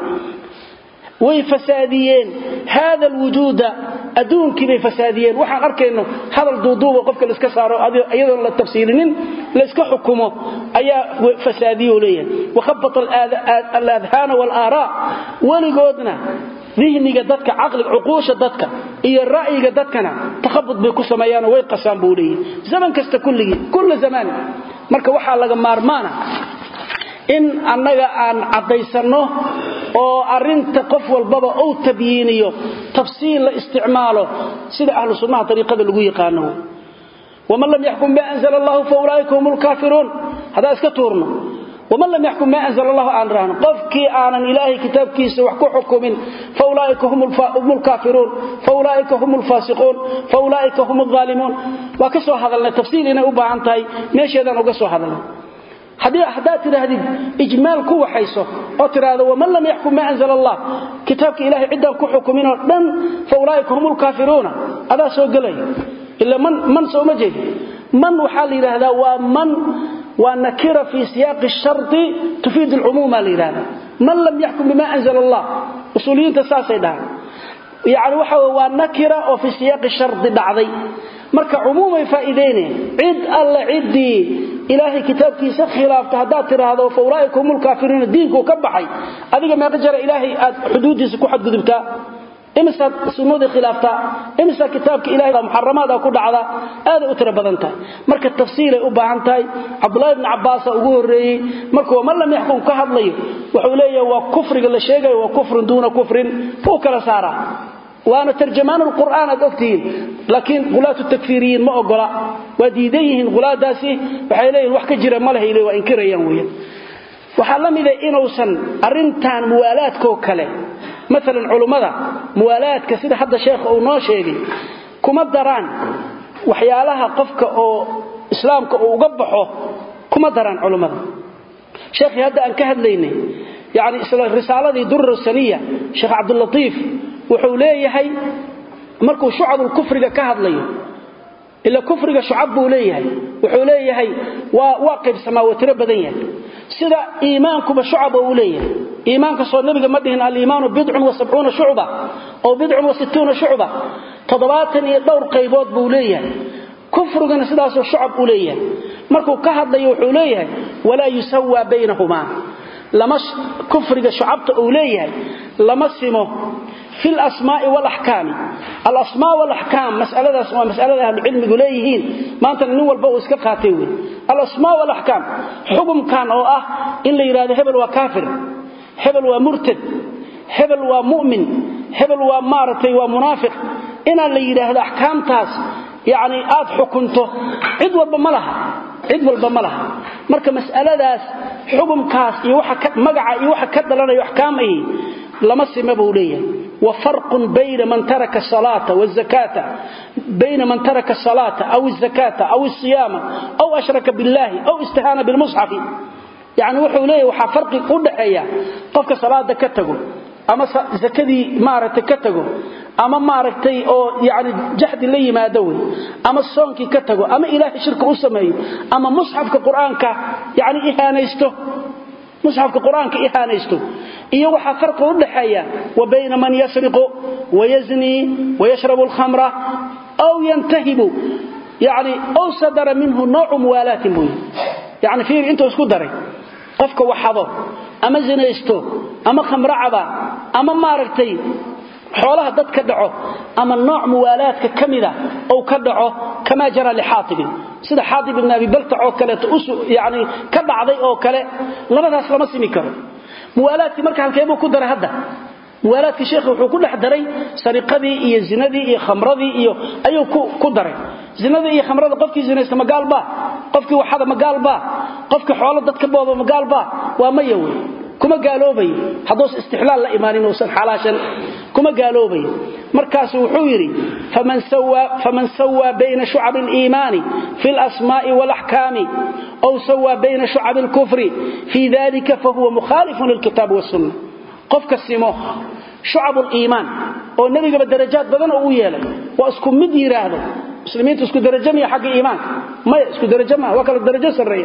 way fasaadiyeen haada alwujuuda adduunkii bay fasaadiyeen waxaan arkayno hadal duuduuba qofka laiska saaro iyadoon la tafsiilinin layska xukumo ayaa fasaadiyo leeyahay wakhabata aladhaana waalaaraa weligoodna dihniga dadka caqliga cuquusha dadka iyo ra'yiga dadkana takhabud bay ku sameeyaanoo way qasaan buu leeyahay zaman kasta kulligii kulla zamaan marka waxaa laga maarmaana in annaga aan caddaysanno oo arinta qof walbaba uu tabyiiniyo tafsiil la isticmaalo sida ahlu sunnaha ariiqada lagu yaqaano waman lam yaxkum ma anzla allahu faulaaika hum lkaafiruun haddaan iska tuurno waman lam yaxkum ma anzla allahu aan rahno qofkii aanan ilaahay kitaabkiisa wax ku xukumin faulaaika hum lkaafiruun faulaaika hum lfaasiquun faulaaika hum aalimuun waa ka soo hadalnay tafsiil inay u baahan tahay meesheedaan uga soo hadalnay haddaad tidhaahdid ijmaal ku waxayso oo tidhaahdo waman lam yaxkum ma anzla allah kitaabka ilahay ciddaan ku xukuminoo dhan fa ulaaika hum lkaafiruuna adaa soo gelaya ila man sooma jeedi man waxaa la yidhaahdaa waa man waa nakira fii siyaaqi shardi tufiid alcumuuma la yidhahda man lam yaxkum bima anzla allah usuuliyiinta saasay dhahaan yani waxa waa nakira oo fii siyaaqi shardi dhacday marka cumuumay faa'iideyneen cid alle ciddii ilaahay kitaabkiisa khilaafta haddaad tidhaahdo fa ulaaika hum lkaafiruuna diinkuu ka baxay adiga meeqa jara ilaahay aad xuduuddiisa ku xadgudubtaa imisaad sunnadii khilaaftaa imisaa kitaabka ilahay muxaramaada ku dhacda aaday u tiro badan tahay marka tafsiilay u baahan tahay cabdulahi bni cabbaasa ugu horreeyey markuu waman lam yaxkum ka hadlayo wuxuu leeyahay waa kufriga la sheegayo waa kufrun duuna kufrin wuu kala saaraa waana tarjamaan lqur'aan aad ogtihiin laakiin hulaatu takfiiriyiin ma ogola waa diidan yihiin hulaadaasi waxay leeyihin wax ka jira ma leh waa inkirayaan weyan waxaa la mida inuusan arrintan muwaalaadkoo kale maalan culummada muwaalaadka sida hadda sheekha uu noo sheegay kuma daraan waxyaalaha qofka oo islaamka uu uga baxo kuma daraan culummada sheekhii hadda aan ka hadlaynay yani isla risaaladii durar saniya sheekh cabdulatiif wuxuu leeyahay markuu shucabulkufriga ka hadlayo ila kufriga shucab buu leeyahay wuxuu leeyahay waa qaybsamaa waa tiro badan yahay sida iimaankuba shucaba uu leeyahay iimaanka soo nabiga ma dhihin aliimaanu bidcun wa sabcuuna shucba oo bidcun wa sittuuna shucba toddobaatan iyo dhowr qaybood buu leeyahay kufrigana sidaasoo shucab u leeyahay markuu ka hadlayo wuxuu leeyahay walaa yusawaa baynahumaa lama kufriga shucabta uu leeyahay lama simo fi lasmaai walaxkaami alasmaa walaxkaam masaladaas waa masalada ahlucilmigu leeyihiin maantana nin walba uu iska qaatay wey alasmaa walaxkaam xukumkan oo ah in la yidhahdo hebel waa kaafir hebel waa murtad hebel waa mu'min hebel waa maaragtay waa munaafiq inaan la yidhaahdo axkaamtaas yacni aad xukunto cid walba ma laha cid walba ma laha marka mas'aladaas xukumkaas iyo magaca iyo waxa ka dhalanayo axkaamahi lama sima buu leeyahay wafarqun bayna man taraka salaata wazakaata bayna man taraka asalaata aw azakaata aw asiyaama aw ashraka billahi aw istihaana bilmusxafi yacni wuxuu leeyahay waxaa farqi u dhaxeeya qofka salaada ka tago ama zakadii maaragtay ka tago ama maaragtay oo yani jaxdi la yimaado wey ama soonkii ka tago ama ilaahay shirka u sameeyo ama musxafka qur-aanka yani ihaanaysto musxafka qur-aanka ihaanaysto iyo waxaa farqi u dhaxeeya wa bayna man yasriqu wayaznii wayashrabu alkhamra aw yantahibu yani ow sadara minhu noocu muwaalaatin buu yani fiir intuu isku daray qofka waxado ama zinaysto ama khamracaba ama maaragtay xoolaha dad ka dhaco ama nooc muwaalaadka ka mida ou ka dhaco kamaa jara lixaatibin sida xaatib ibn abi baltac oo kaleeto yani ka dhacday oo kale labadaas lama simi karo muwaalaadkii marka halkeebuu ku daray hadda muwaalaadkii sheekha wuxuu ku dhex daray sariqadii iyo zinadii iyo khamradii iyo ayuu ku daray zinadii iyo khamrada qofkii zinaysta magaalbaa qofkii waxada magaalbaa qofkii xoolo dad ka booba magaalbaa waa maya wey kuma gaaloobayo hadduusan istixlaal la imaanin uusan xalaashan kuma gaaloobayo markaasu wuxuu yidhi faman sawaa bayna shucab aliimaani fi alasmaa'i walaxkaami aw sawaa bayna shucab alkufri fii dalika fahuwa mukhaalifun lilkitaabi wasunna qofka simo shucab liimaan oo nebigaba darajaad badan oo u yeelay waa isku mid yidhaahdo muslimiintu isku darajo miya xagga iimaanka maya isku darajo maaha waa kala darajo sarreeya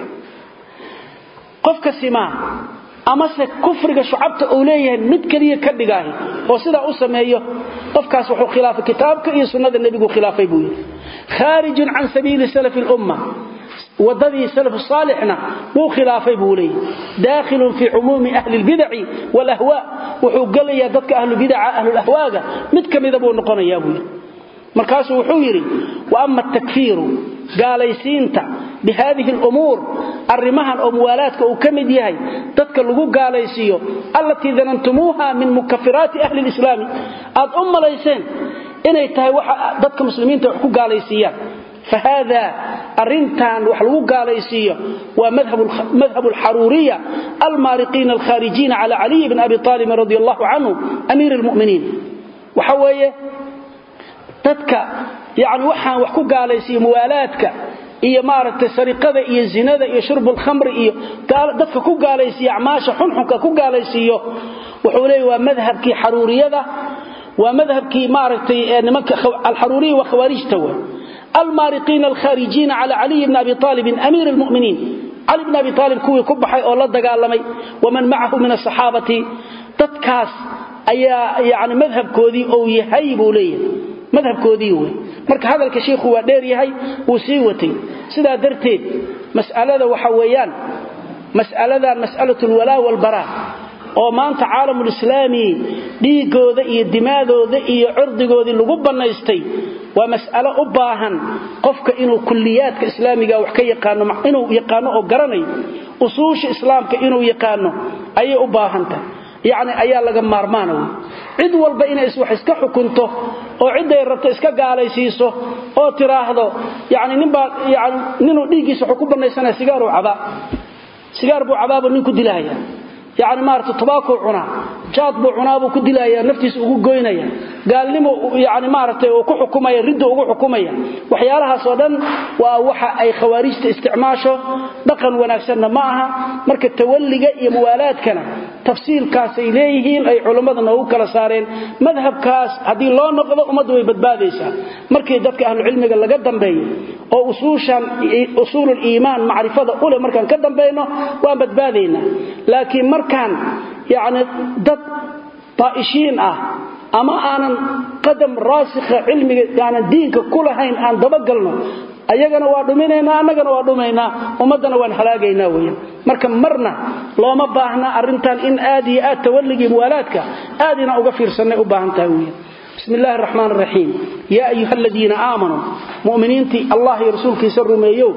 qofka simaa amase kufriga shucabta uu leeyahay mid keliya ka dhigaahi oo sidaa u sameeyo qofkaas wuxuu khilaafay kitaabka iyo sunnada nebigu khilaafay buu yidhi khaarijun can sabiili salafi lumma wadadii salafu saalixna wuu khilaafay buu leeyahy daakhilun fii cumuumi ahli lbidaci walahwaa wuxuu gelayaa dadka ahlubidaca ahlulahwaaga mid ka mida buu noqonayaa buu yidhi markaasuu wuxuu yidhi wa ama atakfiiru gaalaysiinta bihadihi lumuur arrimahan oo muwaalaadka uu ka mid yahay dadka lagu gaalaysiiyo allatii danantumuuha min mukafiraati ahli lislaami aad u malayseen inay tahay waxa dadka muslimiinta wax ku gaalaysiiyaan فهذا أرنتان وحلو قال يسيه ومذهب مذهب الحرورية المارقين الخارجين على علي بن أبي طالب رضي الله عنه أمير المؤمنين وحوية تتكى يعني وحان وحكو قال يسيه موالاتك iyo maaragtay sariqada iyo zinada iyo shurbul khamri iyo dadka ku gaalaysiiyo acmaasha xunxunka ku gaalaysiiyo wuxuu leeyahay waa madhabkii xaruuriyada waa madhabkii maaragtay nimanka alxaruuriya wa khawaarijta waa المارقين الخارجين على علي بن أبي طالب أمير المؤمنين علي بن أبي طالب كوي كبحي أولا دقالمي ومن معه من الصحابة تتكاس أي يعني مذهب كودي أو يهيب لي مذهب كودي هو مرك هذا الكشيخ هو دير يهي وسيوتي سيدا درتي مسألة وحويان مسألة مسألة الولاء والبراء oo maanta caalamul islaami dhiigooda iyo dimaadooda iyo cirdigooda lagu banaystay waa mas'alo u baahan qofka inuu kulliyaadka islaamiga wax ka yaqaano inuu yaqaano oo garanayo usuusha islaamka inuu yaqaano ayay u baahan tahay yacni ayaa laga maarmaana wey cid walba inay wax iska xukunto oo ciday rabto iska gaalaysiiso oo tiraahdo yani ninbaa yani ninuu dhiiggiisa wuxuu ku banaysanaya sigaaruu cabaa sigaar buu cabaabuu nin ku dilahaya yani maarata tobaaku cunaa jaad buu cunaabuu ku dilaya naftiisa ugu goynaya gaalnimo yani maaragtay uu ku xukumaya ridda ugu xukumaya waxyaalahaas oo dhan waa waxa ay khawaarijta isticmaasho dhaqan wanaagsanna ma aha marka tawalliga iyo muwaalaadkana tafsiilkaasay leeyihiin ay culammada noogu kala saareen madhabkaas haddii loo noqdo ummaddu way badbaadaysaa markii dadka ahlucilmiga laga dambeeyo oo usuushan usuulul iimaan macrifada u leh markaan ka dambayno waan badbaadaynaa laakiin markaan yacni dad daa'ishiin ah ama aanan qadam raasikha cilmiga aanan diinka ku lahayn aan dabagalno ayagana waa dhuminaynaa annagana waa dhumaynaa ummaddana waan halaagaynaa weyan marka marna looma baahna arrintan in aad iyo aad tawalligii muwaalaadka aad inaan uga fiirsannay u baahan tahay weyan بسم الله الرحمن الرحيم يا أيها الذين آمنوا مؤمنين الله رسولك سرميو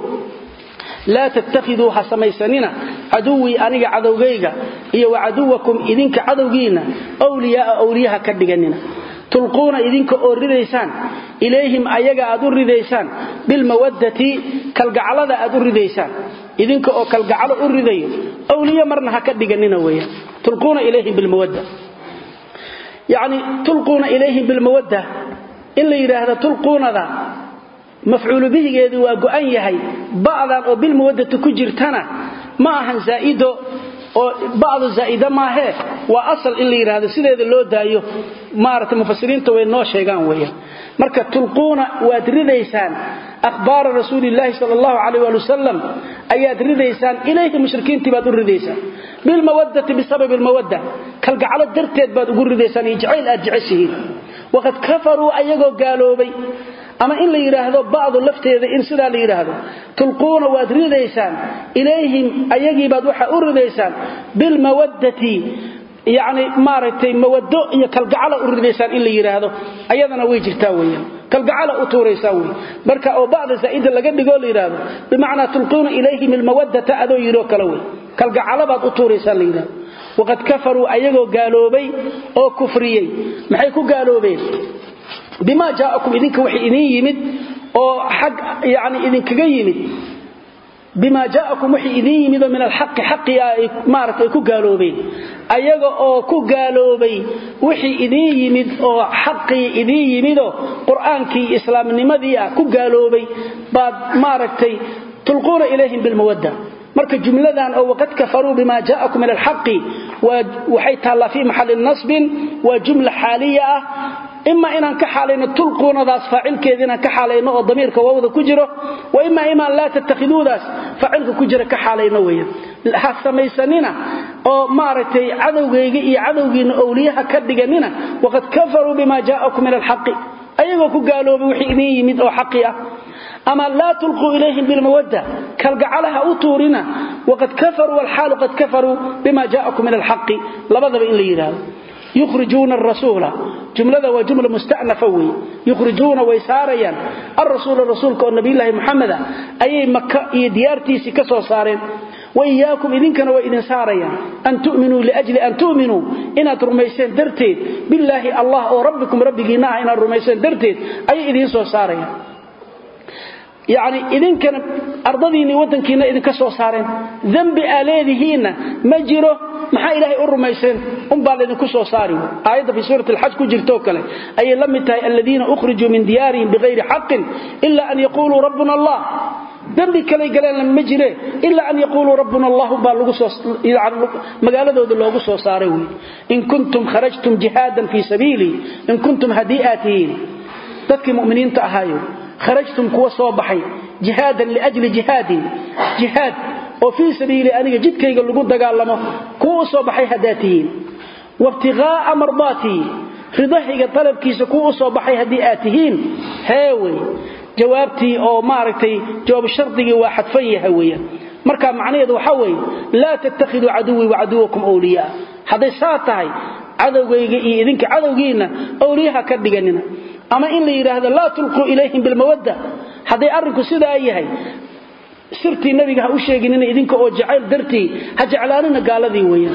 لا تتخذوا حسميسننا عدوي أنيق عدوغيغا إيا وعدوكم إذنك عدوغينا أولياء أولياء كدغننا تلقون إذنك أورديسان إليهم أيغا أدورديسان بالمودة كالقعلة أدورديسان إذنك أو كالقعلة أورديو أولياء مرنها كدغننا ويا تلقون إليهم بالمودة يعني تلقون إليهم بالمودة إلا يراهد تلقون ذا مفعول به يدي وقعن يهي بعضا أو بالمودة كجرتنا ما أهن زائده oo bacdu zaa'ida maahe waa asal in la yiraahdo sideeda loo daayo maarata mufasiriinta way noo sheegaan weeyaan marka tulquuna waad ridaysaan akhbaar rasuulillahi sallallahu alayhi wa sallam ayaad ridaysaan ilayhi mushrikiintii baad u ridaysaan bil mawaddati bisabab al mawadda kal gacalo darteed baad ugu ridaysaan jacayl aad jeceshihiin waqad kafaru ayagoo gaaloobay ama in la yiraahdo bacdu lafteeda in sida la yiraahdo tulquuna waad ridaysaan ilayhim ayagii baad waxa u ridaysaan bil mawaddati yani maaragtay mawado iyo kalgacala u ridaysaan in la yidhaahdo ayadana way jirtaa weyaan kalgacala u tuuraysaan wey marka oo bacda zaa'ida laga dhigoo la yidhaahdo bimacnaa tulquuna ilayhim ilmawadata adoo yidhoo kale wey kalgacalabaad u tuuraysaan la yidhahdo waqad kafaruu ayagoo gaaloobay oo kufriyey maxay ku gaaloobeen bimaa jaa'akum idinka waxay idin yimid oo xag yani idinkaga yimid bima jaa'akum wixii idin yimid min alxaqi xaqi ay maaragtay ku gaaloobeen ayaga oo ku gaaloobay wixii idin yimid oo xaqii idin yimidoo qur'aankii islaamnimadii ah ku gaaloobay baad maaragtay tulquuna ilayhim bilmawadda marka jumladan oo waqad kafaruu bima jaa'akum min alxaqi waxay taallaa fii maxalli nasbin waa jumla xaaliya ah ima inaan ka xaalayno tulquunadaas faacilkeeda inaan ka xaalayno oo damiirka waawda ku jiro wa ima imaan laa tattakhiduudaas faacilka ku jira ka xaalayno weya ha samaysanina oo maaragtay cadowgayga iyo cadowgiinna owliyaha ka dhiganina waqad kafaruu bima jaa'akum min alxaqi ayagoo ku gaaloobay wixii idin yimid oo xaqi ah ama laa tulquu ilayhim bilmawadda kalgacalaha u tuurina waqad kafaruu walxaalu qad kafaruu bima jaa'akum min alxaqi labadaba in la yidhaahdo yukhrijuuna arasuula jumlada waa jumla mustanafa weeye yukhrijuuna way saarayaan alrasuula rasuulka oo nabiyulaahi muxameda ayay maka iyo diyaartiisii ka soo saareen wa iyaakum idinkana way idin saarayaan an tu'minuu liajli an tu'minuu inaad rumayseen darteed billaahi allah oo rabbikum rabbigiinna ah inaad rumayseen darteed ayay idiin soo saarayaan yacni idinkana ardadiinni waddankiinna idinka soo saareen dembi aa leedihiinna ma jiro maxaa ilaahay u rumayseen unbaa laydinku soo saari aayadda fii suurati alxaj ku jirtoo kale ayay la mid tahay aladiina ukhrijuu min diyaarihim bikayri xaqin ila an yaquuluu rabbuna allah dembi kalay galeenna ma jire ilaa an yaquuluu rabbuna allahu baa magaaladooda loogu soo saaray wey in kuntum kharajtum jihaadan fii sabiilii in kuntum haddii aad tihiin dadkii mu'miniinta ahaayo kharajtum kuwa soo baxay jihaadan liajli jihaadin jihaad oo fii sabiili aniga jidkayga lagu dagaalamo kuwa u soo baxay haddaad tihiin waibtiqaa'a mardaatii ridahayga dalabkiisa kuwa u soo baxay haddii aad tihiin heewey jawaabtii oo maaragtay jawaab shardigii waa xadfan yahay weeyaan marka macnaheedu waxaa weeye laa tattakhiduu caduwii wacaduwakum wliyaa hadday saa tahay cadowgayga iyo idinka cadowgiinna owliyaha ka dhiganina ama in la yidhaahdo laa tulquu ilayhim bilmawadda hadday arrinku sidaa yahay sirtii nabiga ha u sheeginina idinka oo jacayl dartii ha jeclaanina gaaladii weeyaan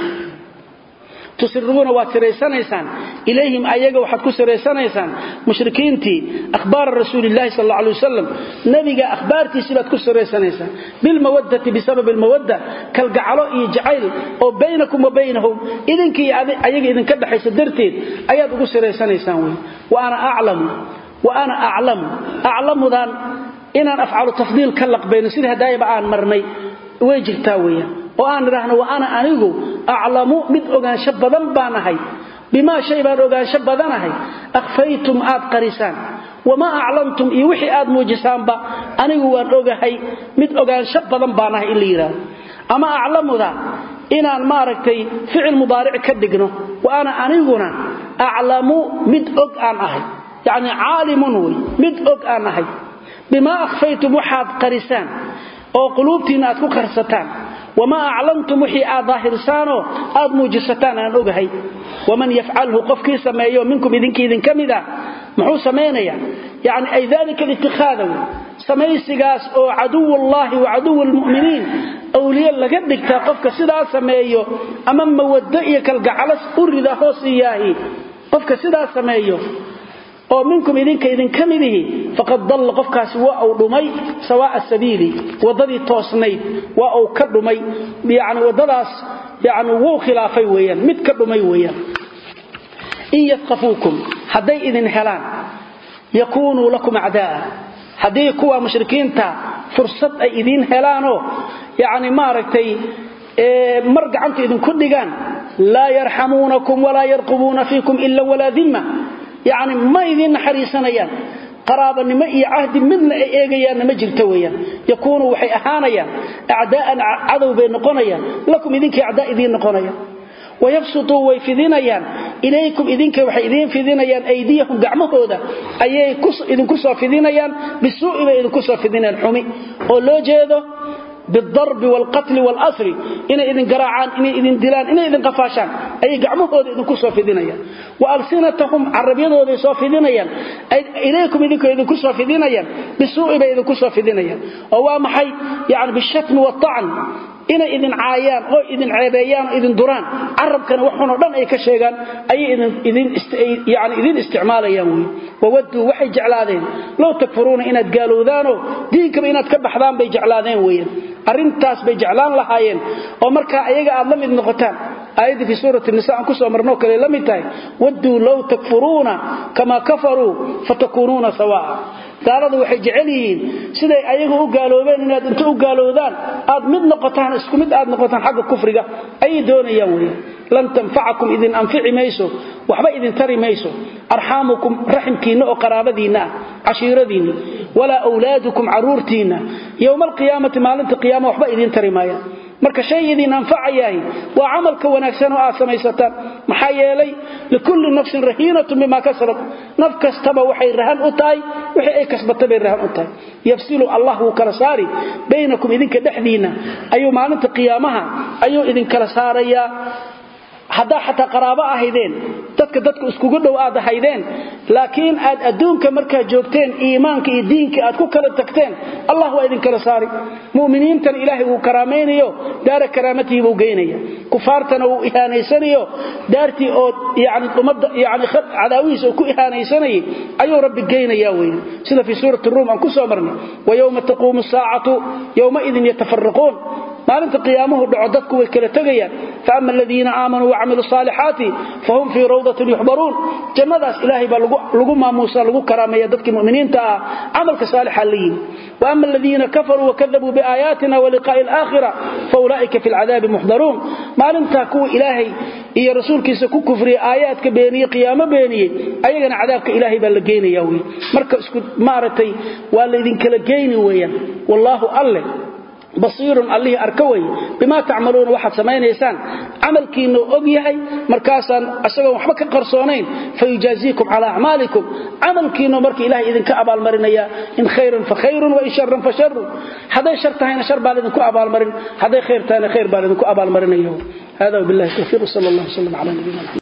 tusiruuna waad siraysanaysaan ilayhim ayaga waxaad ku siraysanaysaan mushrikiintii akhbaara rasuulillahi sal alla alay wasalam nabiga akhbaartiisii baad ku siraysanaysaan bilmawaddati bisababi almawadda kalgacalo iyo jacayl oo baynakum wa baynahum idinkii ayaga idinka dhexaysa darteed ayaad ugu siraysanaysaan wey wa ana aclamu wa ana aclamu aclamudan inaan afcalu tafdiil ka laqbayno sida hadaayaba aan marnay way jirtaa weeyaan oo aan idhaahno wa ana anigu aclamu mid ogaansho badan baan ahay bimaa shay baan ogaansho badanahay akhfaytum aad qarisaan wamaa aclamtum iyo wixii aad muujisaanba anigu waan ogahay mid ogaansho badan baan ahay in la yidhaahdo ama aclamuda inaan maaragtay ficil mudaaric ka dhigno wa ana aniguna aclamu mid og aan ahay yacni caalimun wey mid og aan ahay bimaa akhfaytum waxaad qarisaan oo quluubtiinna aad ku qarsataan wamaa aclamtum wixii aad daahirsaanoo aad muujisataan aan ogahay waman yafcalhu qofkii sameeyo minkum idinkii idinka mid ah muxuu samaynayaa yani ay dalika litikaada wey samaysigaas oo caduwullaahi wa caduwi lmu'miniin awliye laga dhigtaa qofka sidaa sameeyo ama mawaddo iyo kalgacalas u rida hoosiyaahi qofka sidaa sameeyo oo minkum idinka idinka midihi faqad dalla qofkaasi waa uu dhumay sawaa'a sabiili waddadii toosnayd waa uu ka dhumay yani waddadaas yani wuu khilaafay weeyaan mid ka dhumay weeyaan in yafqafuukum hadday idin helaan yakuunuu lakum acdaa'a haddii kuwa mushrikiinta fursad ay idiin helaanoo yani maaragtay mar gacanta idinku dhigaan laa yarxamuunakum walaa yarqubuuna fiikum ila walaa dimma yacni ma idiin naxariisanayaan qaraabanimo iyo cahdi midna ay eegayaanna ma jirto weeyaan yakuunu waxay ahaanayaan acdaa'an cadow bay noqonayaan lakum idinkii acdaa idiin noqonayaan wayabsutuu way fidinayaan ilaykum idinka waxay idiin fidinayaan aydiyahum gacmahooda ayay idinku soo fidinayaan bisuu'i bay idinku soo fidinayaan xumi oo loo jeedo bidarbi waalqatli waalasri inay idin garaacaan inay idin dilaan inay idin qafaashaan ayay gacmahooda idinku soo fidinayaan wa alsinatahum carabyadooday soo fidinayaan ilaykum idinkoo idinku soo fidinayaan bisuu'i bay idinku soo fidinayaan oo waa maxay yani bishatmi waatacn inay idin caayaan oo idin ceebeeyaan oo idin duraan carabkana waxunoo dhan ay ka sheegaan ayay yani idin isticmaalayaan wey wawaduu waxay jeclaadeen low takfuruuna inaad gaalowdaanoo diinkaba inaad ka baxdaan bay jeclaadeen weyan arrintaas bay jeclaan lahaayeen oo markaa ayaga aad la mid noqotaan aayaddii fii suurati nisa aan kusoo marnoo kale la mid tahay wadduu low takfuruuna kamaa kafaruu fatakuunuuna sawaa'a gaaladu waxay jecel yihiin siday ayagu u gaaloobeen inaad inta u gaalowdaan aad mid noqotaan isku mid aad noqotaan xagga kufriga ayay doonayaan wey lan tanfacakum idin anfici mayso waxba idin tari mayso arxaamukum raximkiinna oo qaraabadiinna ah cashiiradiinni walaa wlaadukum caruurtiinna yowma alqiyaamati maalinta qiyaama waxba idin tari maayaan marka shay idin anfacayahay waa camalka wanaagsan oo aad samaysataan maxaa yeelay likulli nafsin rahiinatun bima kasabat naf kastaba waxay rahan u tahay wixii ay kasbatay bay rahan u tahay yafsilu allah wuu kala saari baynakum idinka dhexdiinna ayuu maalinta qiyaamaha ayuu idinkala saarayaa haddaa xataa qaraabo ahaydeen dadka dadka iskugu dhow aad ahaydeen laakiin aad adduunka markaa joogteen iimaanka iyo diinka aad ku kala tagteen allah waa idinkala saari mu'miniintana ilaahay wuu karaamaynayo daara karaamatihi buu geynaya kufaartana wuu ihaanaysanayo daartii oo yani ummadda yani cadaawihiisa uu ku ihaanaysanayay ayuu rabbi geynaya weeye sida fii suurati ruum aan ku soo marnay wa yowma taquumu saacatu yowmaidin yatafaraquun maalinta qiyaamuhu dhaco dadku way kala tegayaan faama aladiina aamanuu wacamiluu saalixaati fahum fii rawdatin yuxbaruun jannadaas ilaahay baa lagu maamuusa lagu karaameeya dadkii muminiinta ah camalka saalixa la yimi waama aladiina kafaruu wakadabuu biaayaatina waliqaa'i alaakhira faulaa'ika fi lcadaabi muxdaruun maalintaa kuwa ilaahay iyo rasuulkiisa ku kufriyey aayaadka beeniyey qiyaamo beeniyey ayagana cadaabka ilaahay baa la geynaya wey marka isku maaragtay waa laydinkala geyni weeyaan wallaahu alleh basiirun allihii arka weye bimaa tacmaluuna waxaad samaynaysaan camalkiinnu og yahay markaasaan isagoon waxba ka qarsoonayn fayujaaziikum calaa acmaalikum camalkiinnu marka ilahay idinka abaalmarinaya in khayran fa khayrun wain sharan fa sharun hadday shar tahayna shar baa laydinku abaalmarin hadday khayr tahayna khayr baa laydinku abaalmarinaya hada wabillahi tawfiiq sal allah wslam cala nabiyina